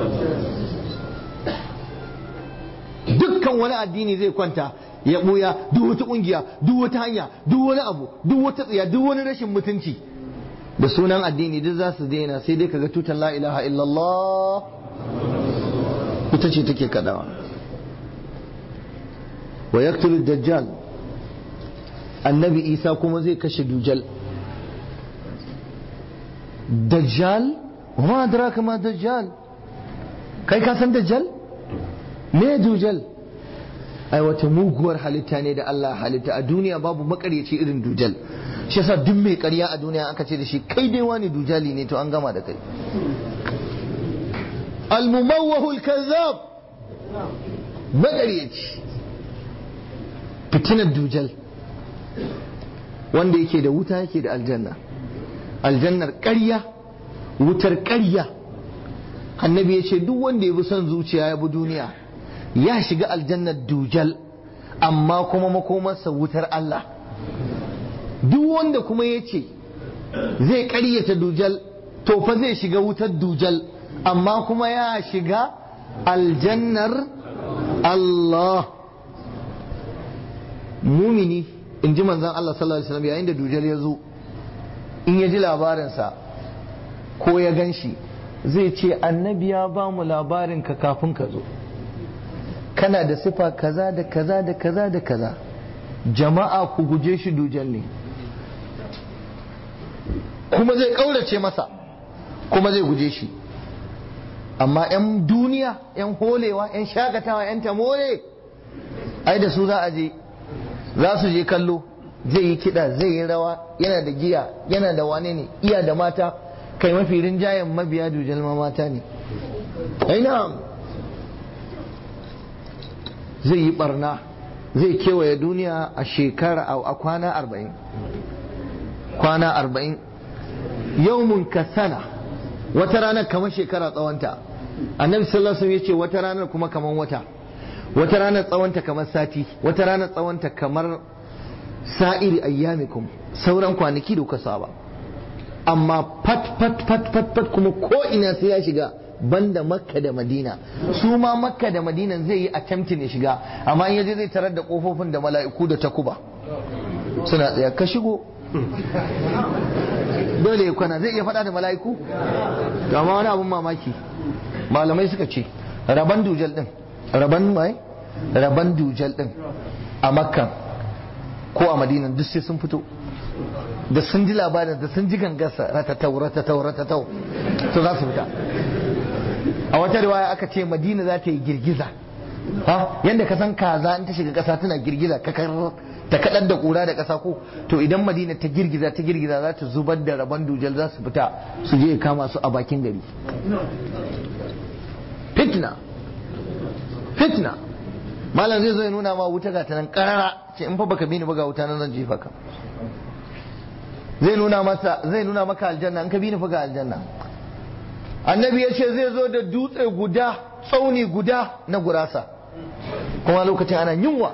dukkan wani addini zai kwanta ya ɓuya duk wata ƙungiya duk wata hanya duk wani abu duk wata tsiya duk wani rashin mutunci da sunan addini duk za su daina sai dai kaga tutan la ilaha illallah ita ce take kadawa wa yaqtulu dajjal annabi isa kuma zai kashe dujal dajjal wa adraka ma dajjal kai ka san dajjal me dujal ai wata muguwar halitta ne da Allah halitta a duniya babu makaryaci irin dujal shi yasa duk mai ƙarya a duniya aka ce da shi kai dai wani dujali ne to an gama da kai al-mumawwahu al-kazzab makaryaci fitinar dujal wanda yake da wuta yake da aljanna aljannar ƙarya wutar ƙarya annabi ya ce duk wanda ya bi son zuciya ya bi duniya ya shiga aljannar dujal amma kuma makomarsa wutar Allah duk wanda kuma ya ce zai ƙaryata dujal to fa zai shiga wutar dujal amma kuma ya shiga aljannar Allah mumini in ji manzan Allah sallallahu alaihi wasallam yayin da dujal ya zo in ya ji labarinsa ko ya gan shi zai ce annabi ya ba mu labarin ka kafin ka zo kana da sifa kaza da kaza da kaza da kaza jama'a ku guje shi dujal ne kuma zai ƙaurace masa kuma zai guje shi amma 'yan duniya 'yan holewa 'yan shakatawa 'yan tamore ai da su za a je za su je kallo zai yi kiɗa zai yi rawa yana da giya yana da wane ne iya da mata kai mafi rinjayen mabiya dujal ma mata ne aina zai yi barna zai kewaye duniya a shekara a kwana arba'in kwana arba'in yawmun ka sana wata ranar kamar shekara tsawonta annabi sallallahu alaihi wasallam yace wata ranar kuma kamar wata wata ranar tsawonta kamar sati wata ranar tsawonta kamar sa'iri ayyamikum sauran kwanaki da kuka saba amma fat fat fat fat fat kuma ko ina sai ya shiga banda makka da madina su ma makka da madina zai yi attempting ya shiga amma in yaje zai tarar da kofofin da mala'iku da takuba suna tsaya ka shigo dole ya kwana zai iya faɗa da mala'iku to amma wani abun mamaki malamai suka ce raban dujal din raban mai raban dujal din a makka ko a madina duk sai sun fito da sun ji labarin da sun ji gangarsa ratatau ratatau ratatau to za su fita a wata riwaya aka ce madina za ta yi girgiza ha yanda ka san kaza in ta shiga kasa tana girgiza ta kadar da kura da kasa ko to idan madina ta girgiza ta girgiza za ta zubar da rabon dujal za su fita su je kama su a bakin gari fitna fitna malam zai zo ya nuna ma wuta ga ta nan karara ce in fa baka bi ni ba ga wuta nan zan jefa ka zai nuna masa zai nuna maka aljanna in ka bi ni fa ga aljanna annabi ya ce zai zo da dutse guda tsauni guda na gurasa kuma lokacin ana yunwa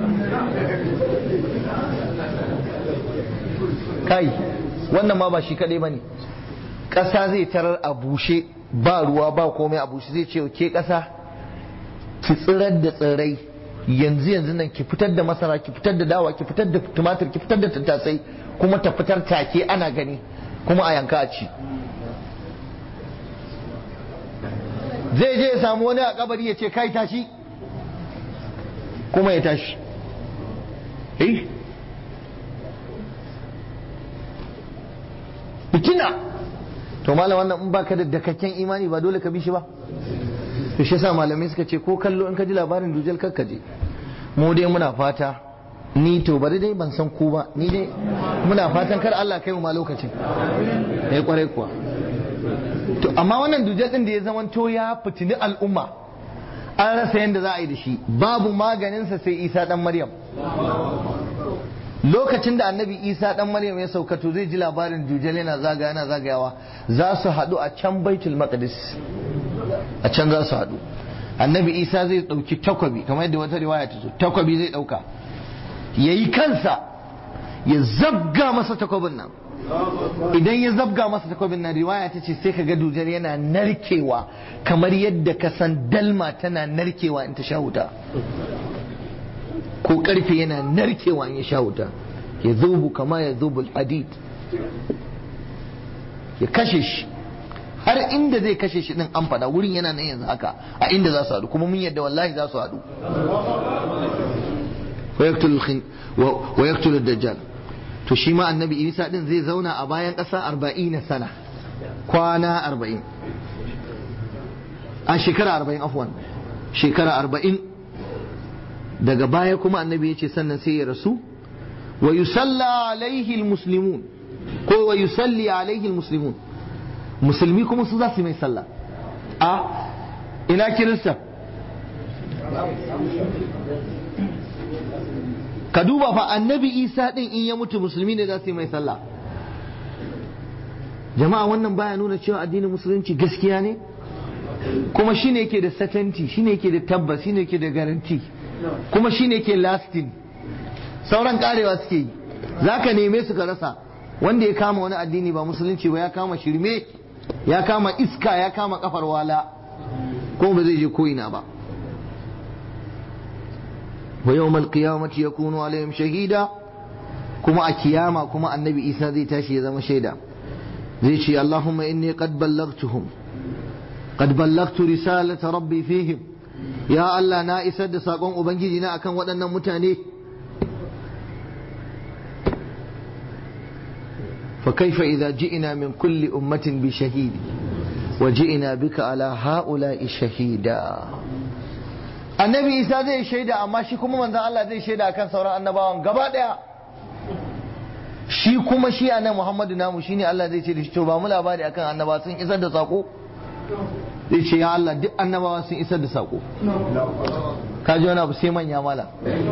kai wannan ma ba shi kadai bane ƙasa zai tarar a bushe ba ruwa ba komai a bushe zai ce ke ƙasa ki tsirar da tsirrai yanzu yanzu nan ki fitar da masara ki fitar da dawa ki fitar da tumatir ki fitar da tattasai kuma ta fitar take ana gani kuma a yanka a ci zai je ya samu wani a kabari ya ce kai tashi kuma ya tashi eh fitina to malam wannan in baka da dakakken imani ba dole ka bi shi ba to shi yasa malamai suka ce ko kallo in ka ji labarin dujal kar ka je mu dai muna fata ni to bari dai ban san ku ba ni dai muna fatan kar Allah kai mu ma lokacin eh kwarai kuwa to amma wannan dujal din da ya zama to ya fitini al'umma an rasa yadda za a yi da shi babu maganinsa sai Isa dan Maryam lokacin da annabi isa dan maryam ya sauka to zai ji labarin dujal yana zagaya yana zagayawa za su haɗu a can baitul maqdis a can za su haɗu annabi isa zai ɗauki takwabi kamar yadda wata riwaya ta zo takwabi zai ɗauka ya yi kansa ya zabga masa takwabin nan idan ya zabga masa takwabin nan riwaya ta ce sai ka ga dujal yana narkewa kamar yadda ka san dalma tana narkewa in ta sha wuta ko karfe yana narkewa in ya sha wuta ya zubu kama ya zubu hadid ya kashe shi har inda zai kashe shi din an fada wurin yana nan yanzu haka a inda za su haɗu kuma mun yadda wallahi za su haɗu wa yaktul dajjal to shi ma annabi isa din zai zauna a bayan ƙasa arba'in sana kwana arba'in a shekara arba'in afwan shekara arba'in daga baya kuma annabi ya ce sannan sai ya rasu wa yusalla alaihi almuslimun ko wa yusalli alaihi almuslimun musulmi kuma su za su mai sallah a ina kirista ka duba fa annabi isa din in ya mutu musulmi ne za su yi mai sallah jama'a wannan baya nuna cewa addinin musulunci gaskiya ne kuma shine yake da certainty shine yake da tabbas shine yake da guarantee kuma shine ke lasting sauran karewa suke yi za ka neme su ka rasa wanda ya kama wani addini ba musulunci ba ya kama shirme ya kama iska ya kama kafar wala kuma ba zai je ko'ina ba wa yawmal qiyamati yakunu alaihim shahida kuma a kiyama kuma annabi isa zai tashi ya zama shaida zai ce allahumma inni qad ballaghtuhum qad ballagtu risalata rabbi fihim ya Allah na isar da sakon ubangiji na akan waɗannan mutane فكيف إذا جئنا من كل أمة بشهيد وجئنا بك على هؤلاء شهيدا annabi isa zai shaida amma shi kuma manzon Allah zai shaida akan sauran annabawan gaba daya shi kuma shi annabi Muhammadu namu shine Allah zai ce da shi to ba mu labari akan annaba sun isar da sako zai ce ya Allah duk annabawa sun isar da sako ka ji wani abu sai manya mala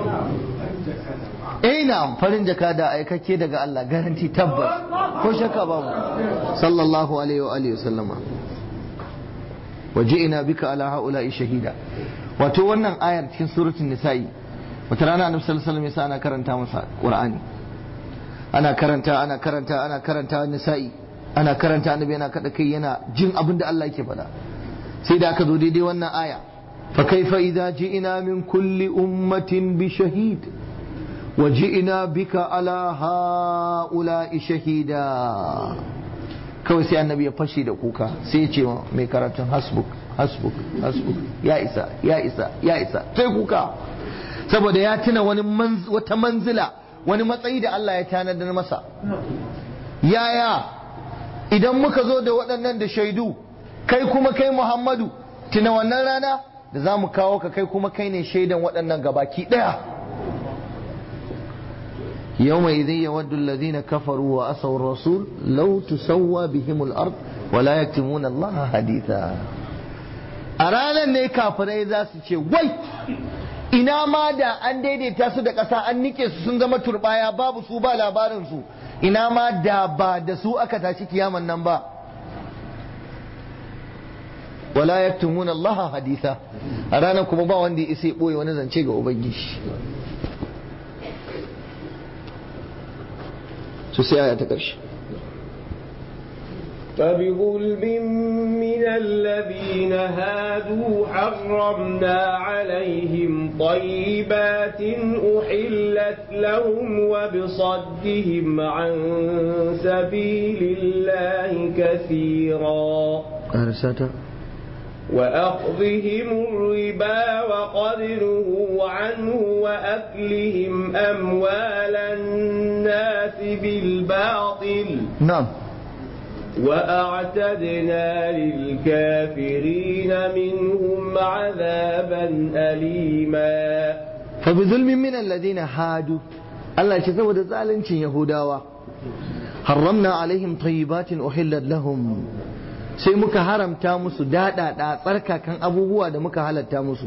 eh na farin jaka da aikakke daga Allah garanti tabbas ko shakka babu sallallahu alaihi wa alihi wasallama waji'ina bika ala haula'i shahida wato wannan ayar cikin suratul nisa'i wata rana annabi sallallahu alaihi wasallam ana karanta masa qur'ani ana karanta ana karanta ana karanta nisa'i ana karanta annabi yana kada kai yana jin abin da Allah yake faɗa sai da aka zo daidai wannan aya fa kaifa idza ji'ina min kulli ummatin bi shahid wa ji'ina bika ala haula'i shahida kawai sai annabi ya fashe da kuka sai ya ce mai karatun hasbuk hasbuk hasbuk ya isa ya isa ya isa sai kuka saboda ya tuna wani wata manzila wani matsayi da Allah ya tanadar masa yaya idan muka zo da waɗannan da shaidu kai kuma kai Muhammadu tuna wannan rana da za mu kawo ka kai kuma kai ne shaidan waɗannan gabaki ɗaya يومئذ يود الذين كفروا وأسوا الرسول لو تسوى بهم الأرض ولا يكتمون الله حديثا أرانا ne kafirai za su ce wai ina ma da an daidaita su da ƙasa an nike su sun zama turbaya babu su ba labarin su ina ma da ba da su aka tashi kiyaman nan ba wala yaktumuna Allah haditha a ranar kuma ba wanda ya isa ya boye wani zance ga ubangiji su sai aya ta ƙarshe فبظلم من الذين هادوا حرمنا عليهم طيبات أحلت لهم وبصدهم عن سبيل الله كثيرا أرساتا وأخذهم الربا وقد نهوا عنه وأكلهم أموال الناس بالباطل نعم وأعتدنا للكافرين منهم عذابا أليما فبظلم من الذين هادوا الله يشتوى ذلك يهوداوا حرمنا عليهم طيبات أحلت لهم sai muka haramta musu daɗaɗa tsarkakan abubuwa da muka halatta musu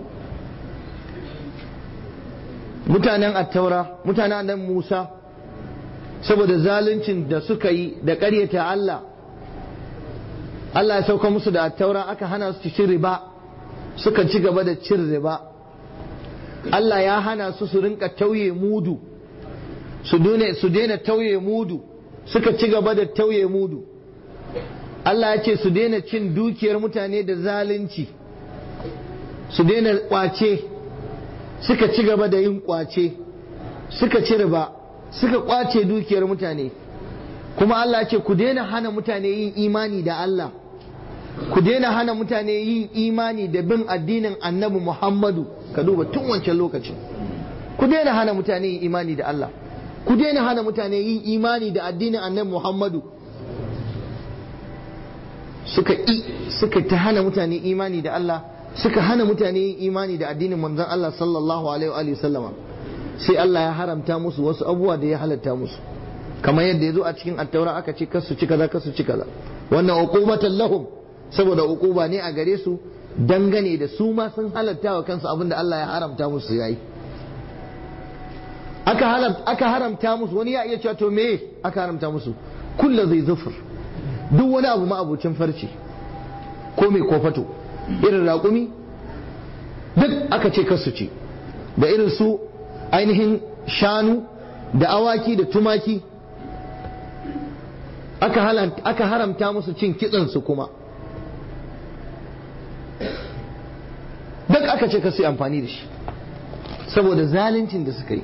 mutanen attaura mutanen annan musa saboda zaluncin da suka yi da ƙaryata Allah Allah ya sauka musu da attaura aka hana su cin riba suka ci gaba da cin riba Allah ya hana su su rinka tauye mudu su daina tauye mudu suka ci gaba da tauye mudu Allah ya ce su daina cin dukiyar mutane da zalunci su daina kwace suka ci gaba da yin kwace suka ci riba suka kwace dukiyar mutane kuma Allah ya ce ku daina hana mutane yin imani da Allah ku daina hana mutane yin imani da bin addinin annabi Muhammadu ka duba tun wancan lokacin ku daina hana mutane yin imani da Allah ku daina hana mutane yin imani da addinin annabi Muhammadu suka i suka ta hana mutane imani da Allah suka hana mutane yin imani da addinin manzon Allah sallallahu alaihi wa sallama sai Allah ya haramta musu wasu abubuwa da ya halatta musu kamar yadda ya zo a cikin attaura aka ce kasu ci kaza kasu ci kaza wannan uqubatan lahum saboda uquba ne a gare su dangane da su ma sun halatta wa kansu abin da Allah ya haramta musu yayi aka haramta aka haramta musu wani ya iya cewa to me aka haramta musu kullu zai zufur duk wani abu ma'abucin farce ko mai kofato irin raƙumi duk aka ce kasu ce da irin su ainihin shanu da awaki da tumaki aka haramta musu cin kitsansu kuma duk aka ce kasu amfani da shi saboda zaluncin da suka yi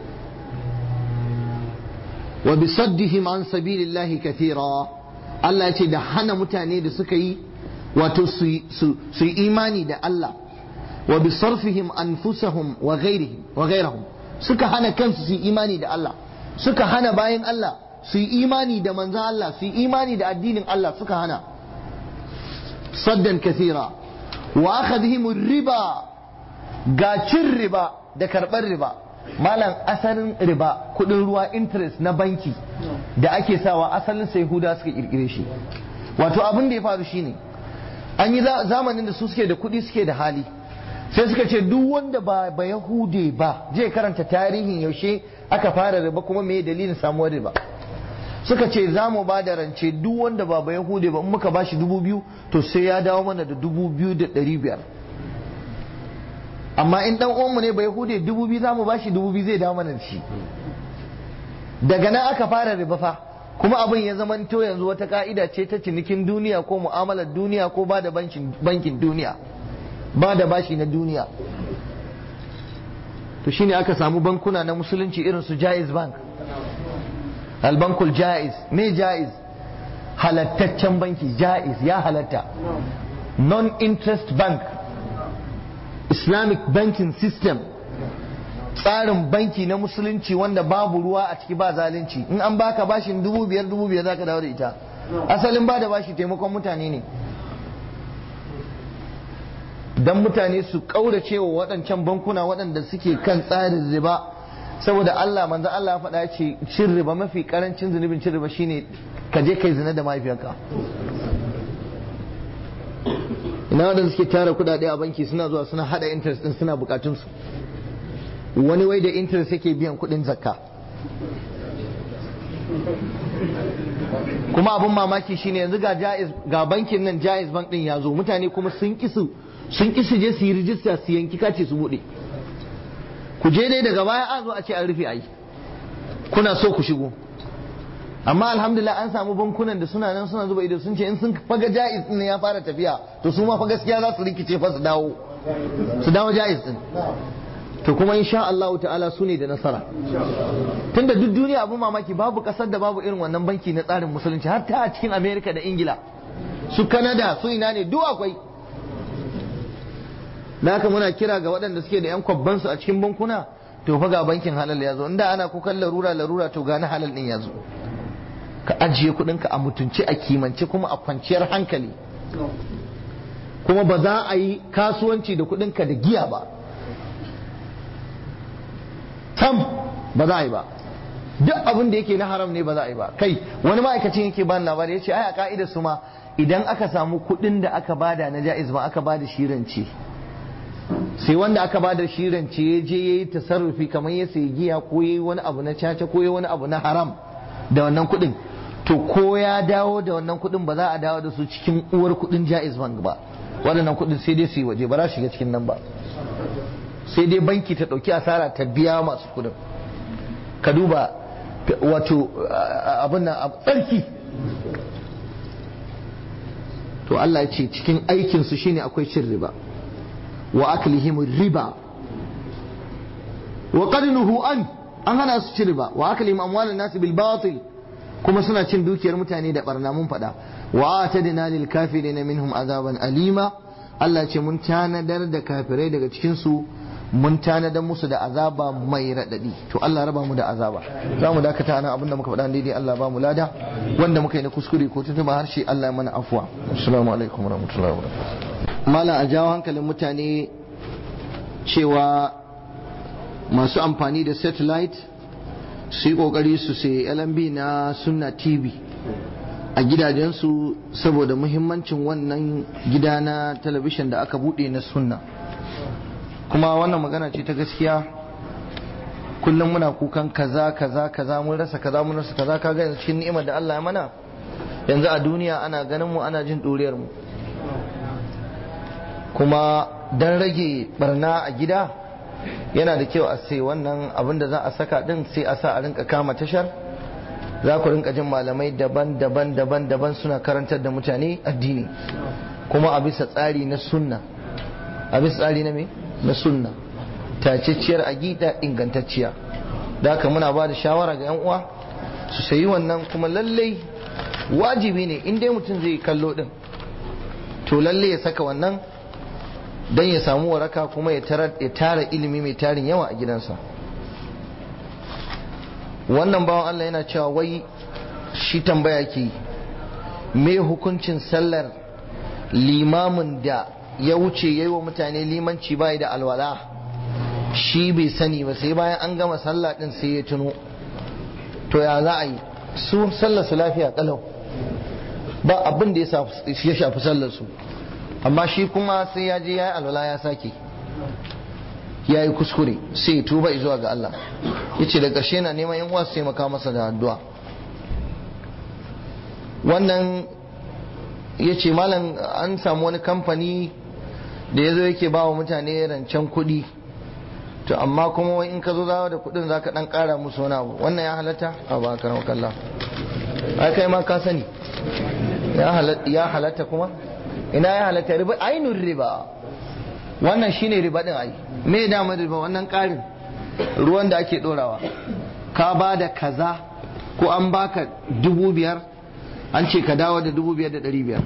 wa bisaddihim an sabilillahi kathira Allah ya ce da hana mutane da suka yi wato su yi imani da Allah wa bi sarfihim anfusahum wa ghairihim wa ghairahum suka hana kansu su yi imani da Allah suka hana bayan Allah su yi imani da manzan Allah su yi imani da addinin Allah suka hana saddan kathira wa akhadhihim riba ga cin riba da karɓar riba malam asalin riba kudin ruwa interest na banki da ake sawa asalin sai huda suka kirkire shi wato abin da ya faru shine an yi zamanin da su suke da kudi suke da hali sai suka ce duk wanda ba ba yahude ba je karanta tarihin yaushe aka fara riba kuma me dalilin samuwar riba suka ce za mu ba da rance duk wanda ba ba yahude ba in muka ba shi dubu biyu to sai ya dawo mana da dubu biyu da ɗari biyar amma in dan uwanmu ne ba yahude dubu biyu za mu ba shi dubu biyu zai dawo mana da shi daga nan aka fara riba fa kuma abin ya zamanto yanzu wata ka'ida ce ta cinikin duniya ko mu'amalar duniya ko ba da bankin duniya ba da bashi na duniya to shine aka samu bankuna na musulunci irin su jaiz bank albankul jaiz me jaiz halattaccen banki jaiz ya halatta non-interest bank islamic banking system tsarin banki na musulunci wanda babu ruwa a ciki ba zalunci in an baka bashin dubu biyar dubu biyar zaka dawo da ita asalin ba da bashi taimakon mutane ne dan mutane su kaurace wa waɗancan bankuna waɗanda suke kan tsarin riba saboda Allah manzo Allah ya faɗa ce cin riba mafi karancin zunubin cin riba shine ka je kai zina da mahaifiyarka ina waɗanda suke tara kuɗaɗe a banki suna zuwa suna hada interest din suna bukatun su wani wai da interest yake biyan kuɗin zakka kuma abin mamaki shine yanzu ga jaiz ga bankin nan jaiz bank din ya zo mutane kuma sun kisu sun kisu je su yi rijista su yanki kace su bude ku je dai daga baya an zo a ce an rufe ayi kuna so ku shigo amma alhamdulillah an samu bankunan da suna nan suna zuba ido sun ce in sun faga jaiz din ya fara tafiya to su ma fa gaskiya za su rikice fa su dawo su dawo jaiz din to kuma insha Allah ta'ala su ne da nasara tunda duk duniya abun mamaki babu kasar da babu irin wannan banki na tsarin musulunci har ta a cikin America da Ingila su Canada su ina ne duk akwai da haka muna kira ga waɗanda suke da yan kwabban su a cikin bankuna to fa ga bankin halal ya zo inda ana kukan larura larura to ga na halal din ya zo ka ajiye kuɗinka a mutunci a kimance kuma a kwanciyar hankali kuma ba za a yi kasuwanci da kuɗinka da giya ba sam ba za a yi ba duk abin da yake na haram ne ba za a yi ba kai wani ma'aikacin yake bani labari ya ce ai a ka'idar su ma idan aka samu kuɗin da aka bada na ja'iz ba aka bada shirance sai wanda aka bada shirance ya je ya yi tasarrufi kamar ya sayi giya ko ya yi wani abu na caca ko ya wani abu na haram da wannan kuɗin to ko ya dawo da wannan kuɗin ba za a dawo da su cikin uwar kuɗin ja'iz bank ba waɗannan kuɗin sai dai su yi waje ba za su shiga cikin nan ba sai dai banki ta ɗauki asara ta biya masu kudin ka duba wato abin nan tsarki to Allah ya ce cikin aikinsu shine akwai cin riba wa aklihim riba wa qadnuhu an an hana su cin riba wa aklihim amwalan nas bil batil kuma suna cin dukiyar mutane da barna mun faɗa wa atadna lil kafirin minhum azaban alima Allah ce mun tanadar da kafirai daga cikin su mun tanadar musu da azaba mai raɗaɗi to Allah raba mu da azaba za mu dakata nan abinda muka faɗa daidai Allah ba mu lada wanda muka yi na kuskure ko tuntuɓa harshe Allah ya mana afuwa assalamu alaikum warahmatullahi wabarakatuh malam a jawo hankalin mutane cewa masu amfani da satellite su yi kokari su sai LMB na sunna TV a gidajensu saboda muhimmancin wannan gida na talabishin da aka buɗe na sunna kuma wannan magana ce ta gaskiya kullum muna kukan kaza kaza kaza mun rasa kaza mun rasa kaza kaga yanzu cikin ni'imar da Allah ya mana yanzu a duniya ana ganin mu ana jin doriyar mu kuma dan rage barna a gida yana da kyau a sai wannan abin da za a saka din sai a sa a rinka kama tashar za ku rinka jin malamai daban-daban daban-daban suna karantar da mutane addini kuma a bisa tsari na sunna a bisa tsari na me na sunna tacacciyar aƙida ingantacciya da haka muna ba da shawara ga 'yan uwa su sayi wannan kuma lallai wajibi ne in dai mutum zai kallo din to lalle ya saka wannan don ya samu waraka kuma ya tara ilimi mai tarin yawa a gidansa wannan bawan Allah yana cewa wai shi tambaya ke me hukuncin sallar limamin da ya wuce ya yi wa mutane limanci bai da alwala shi bai sani ba sai bayan an gama sallah din sai ya tuno to ya za a yi su sallar su lafiya kalau ba abin da ya shafi sallar su amma shi kuma sai ya je ya yi alwala ya sake ya yi kuskure sai ya tuba zuwa ga Allah ya ce da ƙarshe na neman yan wasu taimaka masa da addu'a wannan ya ce malam an samu wani kamfani da ya zo yake ba wa mutane rancen kuɗi to amma kuma wai in ka zo zawa da kuɗin za ka ɗan ƙara musu wani abu wannan ya halatta a ba ka kalla ai kai ma ka sani ya halatta kuma ina ya halatta riba ainihin riba wannan shine riba din ai me damar riba wannan ƙarin ruwan da ake ɗorawa ka ba da kaza ko an baka dubu biyar an ce ka dawo da dubu biyar da ɗari biyar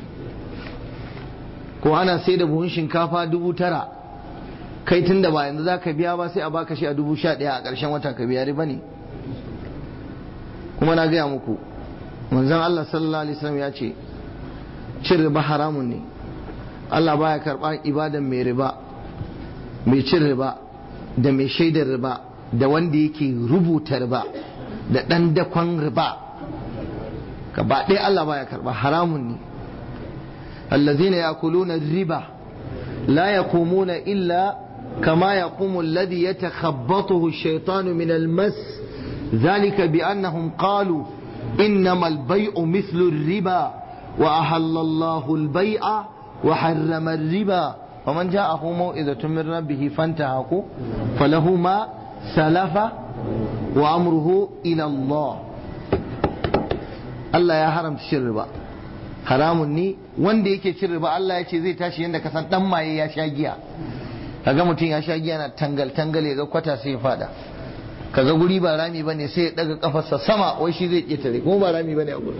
ko ana sai da buhun shinkafa dubu tara kai tun da ba yanzu za ka biya ba sai a baka shi a dubu sha ɗaya a ƙarshen wata ka biya riba ne kuma na gaya muku manzon Allah sallallahu alaihi wasallam ya ce cin riba haramun ne Allah baya karɓar ibadan mai riba mai cin riba da mai shaidar riba da wanda yake rubuta riba da ɗan dakon riba gaba ɗaya Allah baya karɓa haramun ne allazina yakuluna riba la yaqumuna illa kama yaqumu alladhi yatakhabbathu ash-shaytanu min al-mas ذلك بأنهم قالوا إنما البيع مثل الربا وأحل الله البيع وحرم الربا ومن جاءه موئذة من ربه فانتهى فله ما سلف وأمره إلى الله Allah ya haramta cin riba haramun ne wanda yake cin riba Allah ya ce zai tashi yadda ka san dan maye ya sha giya kaga mutum ya sha giya na tangal tangal ya ga kwata sai ya fada kaga guri ba rami bane sai ya daga kafarsa sama wai shi zai ketare kuma ba rami bane a gurin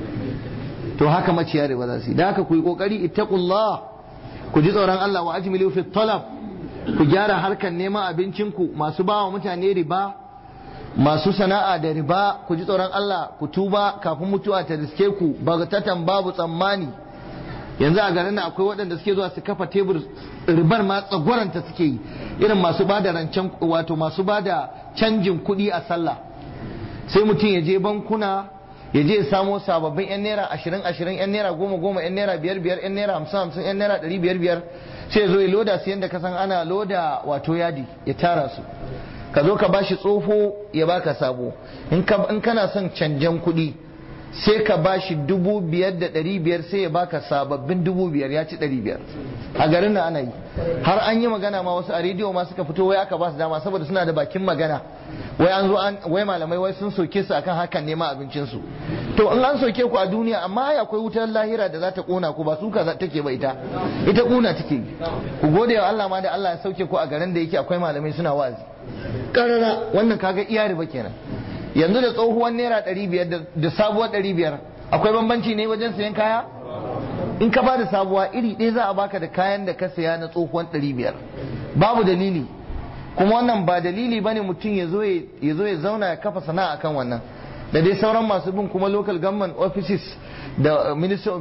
to haka maciya riba za su yi da haka ku yi kokari ittaqullah ku ji tsoron Allah wa ajmilu fi talab ku gyara harkar neman abincinku masu bawa mutane riba masu sana'a da riba ku ji tsoron Allah ku tuba kafin mutuwa ta riske ku bagatatan babu tsammani yanzu a garin akwai waɗanda suke zuwa su kafa tebur ribar ma tsagwaranta suke yi irin masu ba da rancen wato masu ba da canjin kuɗi a sallah sai mutum ya je bankuna ya je ya samo sababbin yan naira ashirin ashirin yan naira goma goma yan naira biyar biyar yan naira hamsin hamsin yan naira ɗari biyar biyar sai ya zo ya loda su yadda ka san ana loda wato yadi ya tara su ka zo ka bashi tsofo ya baka sabo in kana son canjan kuɗi sai ka bashi dubu biyar da ɗari biyar sai ya baka sababbin dubu biyar ya ci ɗari biyar a garin na ana yi har an yi magana ma wasu a rediyo ma suka fito wai aka ba su dama saboda suna da bakin magana wai an zo an wai malamai wai sun soke su akan hakan nema abincinsu to in an soke ku a duniya amma ai akwai wutar lahira da za ta kona ku ba su ka take ba ita ita kuna take ku gode wa Allah ma da Allah ya sauke ku a garin da yake akwai malamai suna wazi karara wannan kaga iya riba kenan yanzu da tsohuwar naira ɗari biyar da sabuwar ɗari biyar akwai bambanci ne wajen sayan kaya in ka bada sabuwa iri ɗaya za a baka da kayan da ka saya na tsohuwar ɗari biyar babu dalili kuma wannan ba dalili bane mutum ya zo ya zauna ya kafa sana'a akan wannan da dai sauran masu bin kuma local government offices da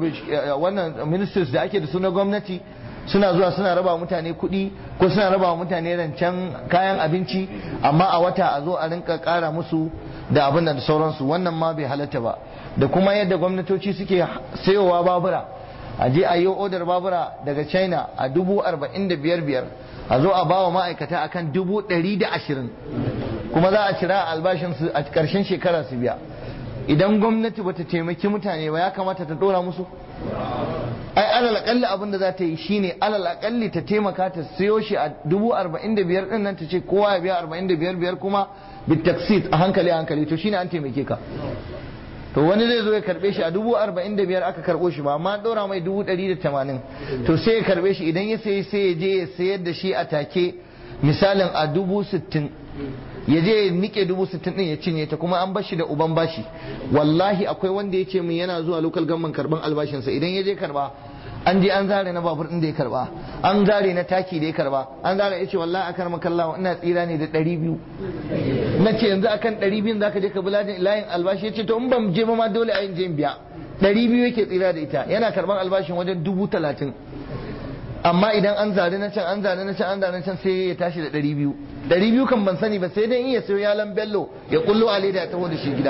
wannan ministers da ake da su na gwamnati suna zuwa suna raba mutane kuɗi ko suna raba mutane rancen kayan abinci amma a wata a zo a rinka ƙara musu da abin da sauransu wannan ma bai halatta ba da kuma yadda gwamnatoci suke sayowa babura a je a yi odar babura daga china a dubu arba'in da biyar biyar a zo a bawa ma'aikata akan dubu ɗari da ashirin kuma za a cira albashinsu a ƙarshen shekara su biya idan gwamnati bata taimaki mutane ba ya kamata ta ɗora musu ai alal akalli abin da za ta yi shine alal akalli ta taimaka ta siyo shi a dubu arba'in da biyar ɗin nan ta ce kowa ya biya arba'in da biyar biyar kuma bitaksit a hankali a hankali to shine an taimake ka to wani zai zo ya karbe shi a dubu arba'in da biyar aka karbo shi ba amma an ɗora mai dubu ɗari da tamanin to sai ya karbe shi idan ya sayi sai ya je ya sayar da shi a take misalin a dubu sittin ya je ya nike dubu sittin din ya cinye ta kuma an bashi da uban bashi wallahi akwai wanda ya ce min yana zuwa local government karban albashinsa idan ya je karba an je an zare na babur din da ya karba an zare na taki da ya karba an zare ya ce wallahi akar makallawa ina tsira ne da ɗari biyu na ce yanzu akan ɗari biyun zaka je ka bi layin albashi ya ce to in ban je ba ma dole a yin je biya ɗari biyu yake tsira da ita yana karban albashin wajen dubu talatin amma idan an zare na can an zare na can an zare na can sai ya tashi da ɗari biyu ɗari biyu kan ban sani ba sai dai in ya sayo yalan bello ya kullo a leda ya taho da shi gida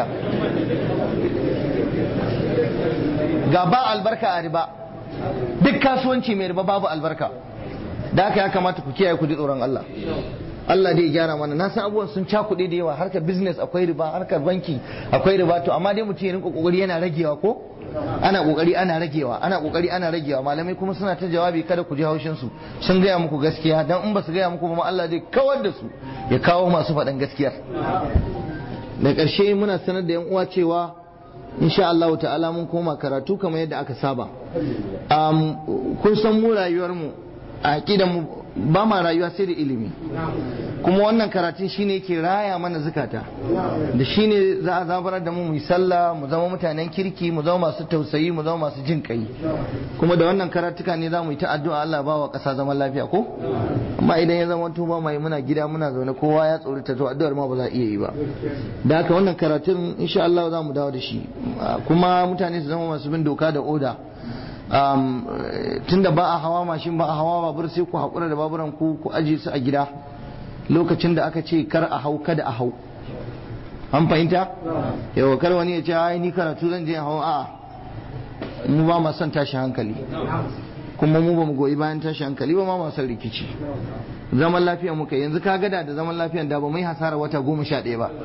ga ba albarka a riba duk kasuwanci mai riba babu albarka da haka ya kamata ku kiyaye ku ji tsoron Allah Allah dai ya gyara mana na san abubuwan sun cakuɗe da yawa harkar business akwai riba harkar banki akwai riba to amma dai mutum ya rinka kokari yana ragewa ko ana kokari ana ragewa ana kokari ana ragewa malamai kuma suna ta jawabi kada ku ji haushin su sun gaya muku gaskiya dan in ba su gaya muku ba Allah zai kawar da su ya kawo masu faɗan gaskiyar da ƙarshe muna sanar da yan uwa cewa insha Allah ta'ala mun koma karatu kamar yadda aka saba kun san mu rayuwar mu a aqidan mu ba ma rayuwa sai da ilimi kuma wannan karatun shine yake raya mana zukata da shine za a zabarar da mu mu yi sallah mu zama mutanen kirki mu zama masu tausayi mu zama masu jin kai kuma da wannan karatuka ne za mu yi ta addu'a Allah ba wa ƙasa zaman lafiya ko amma idan ya zama tuba mai muna gida muna zaune kowa ya tsori ta to addu'ar ma ba za a iya yi ba da haka wannan karatun insha Allah za mu dawo da shi kuma mutane su zama masu bin doka da oda um, tunda ba a hawa mashin ba a hawa babur sai ku haƙura da baburan ku ku aje su a gida lokacin da aka ce kar a hau kada a hau an fahimta yau kar wani ya ce ai ni karatu zan je hau a mu ba ma son tashi hankali kuma mu ba mu goyi bayan tashi hankali ba ma ma son rikici zaman lafiya muka yanzu ka gada da zaman lafiyan da ba mai hasara wata goma sha ɗaya ba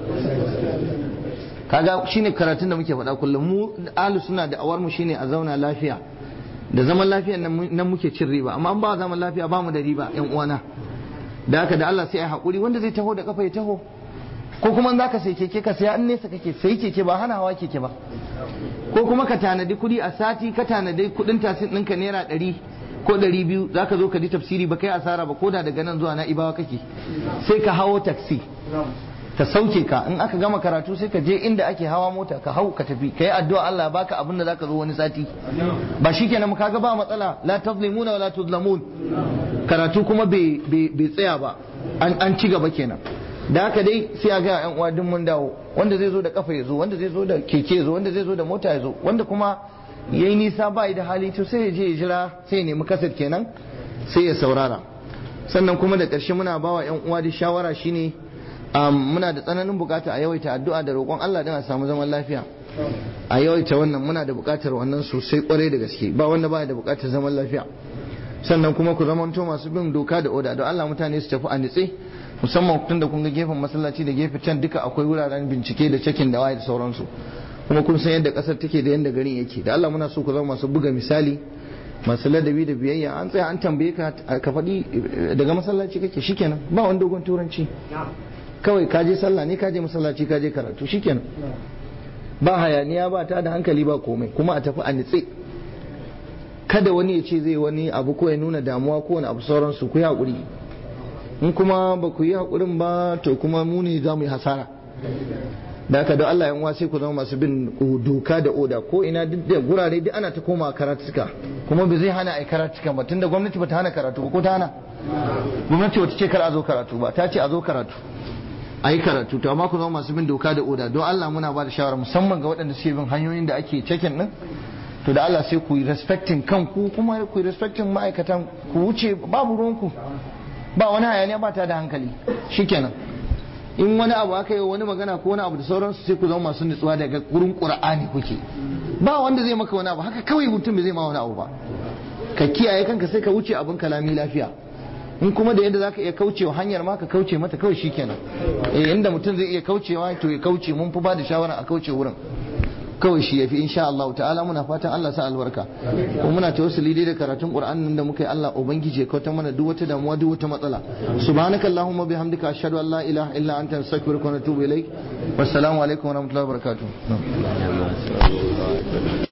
kaga shine karatun da muke faɗa kullum mu ahlu suna da awar mu shine a zauna lafiya da zaman lafiya nan muke cin riba amma an ba zaman lafiya ba mu da riba yan uwana da haka da Allah sai ya haƙuri wanda zai taho da kafa ya taho ko kuma za ka sai keke ka saya an nesa kake sai keke ba hana hawa keke ba ko kuma ka tanadi kuɗi a sati ka tanadi kuɗin tasin ɗinka naira ɗari ko ɗari biyu za ka zo ka ji tafsiri ba kai asara ba ko da daga nan zuwa na ibawa kake sai ka hawo taksi ta sauke ka in aka gama karatu sai ka je inda ake hawa mota ka hau ka tafi ka yi addu'a Allah baka abin da zaka zo wani sati ba shikenan mu kaga ba matsala la tazlimuna wa la tuzlamun karatu kuma bai tsaya ba an ci gaba kenan da haka dai sai a ga yan uwa duk mun dawo wanda zai zo da kafa ya zo wanda zai zo da keke ya zo wanda zai zo da mota ya zo wanda kuma yayi nisa ba da hali to sai ya je ya jira sai ya nemi kasar kenan sai ya saurara sannan kuma da ƙarshe muna bawa yan uwa da shawara shine muna da tsananin bukata a yawaita addu'a da roƙon Allah don a samu zaman lafiya a yawaita wannan muna da bukatar wannan sosai kwarai da gaske ba wanda ba da bukatar zaman lafiya sannan kuma ku zamanto masu bin doka da oda don Allah mutane su tafi a nitse musamman tun da kun ga gefen masallaci da gefe can duka akwai wuraren bincike da cakin da waye da sauransu kuma kun san yadda kasar take da yadda garin yake da Allah muna so ku zama masu buga misali masu ladabi da biyayya an tsaya an tambaye ka ka faɗi daga masallaci kake shikenan ba wani dogon turanci kawai ka je sallah ne ka je masallaci ka je karatu shikenan ba hayaniya ba ta da hankali ba komai kuma a tafi a nitse kada wani ya ce zai wani abu ko ya nuna damuwa ko wani abu sauransu ku yi haƙuri in kuma ba ku yi haƙurin ba to kuma mu ne za mu yi hasara da haka da Allah yan sai ku zama masu bin doka da oda ko ina duk da gurare duk ana ta koma karatuka kuma bai zai hana ai karatuka ba tunda gwamnati ba ta hana karatu ba ko ta hana gwamnati wata ce kar a zo karatu ba ta ce a zo karatu a yi karatu to amma ku zama masu bin doka da oda don Allah muna ba da shawara musamman ga waɗanda suke bin hanyoyin da ake cekin din to da Allah sai ku yi respecting kanku kuma ku yi respecting ma'aikatan ku wuce babu ruwanku ba wani hayaniya ba ta da hankali shikenan in wani abu aka yi wani magana ko wani abu da sauransu sai ku zama masu nutsuwa daga gurin qur'ani kuke ba wanda zai maka wani abu haka kawai mutum bai zai ma wani abu ba ka kiyaye kanka sai ka wuce abin kalami lafiya in kuma da yadda zaka iya kaucewa hanyar ma ka kauce mata kawai shikenan eh inda mutum zai iya kaucewa to ya kauce mun fi ba da shawara a kauce wurin kawai shi yafi insha Allah ta'ala muna fatan Allah sa albarka ko muna tawassuli dai da karatun Qur'anin da muka yi Allah ubangiji ya kautar mana duk wata damuwa duk wata matsala subhanaka allahumma bihamdika ashhadu an la ilaha illa anta astaghfiruka wa atubu ilaik wassalamu alaikum wa rahmatullahi wa barakatuh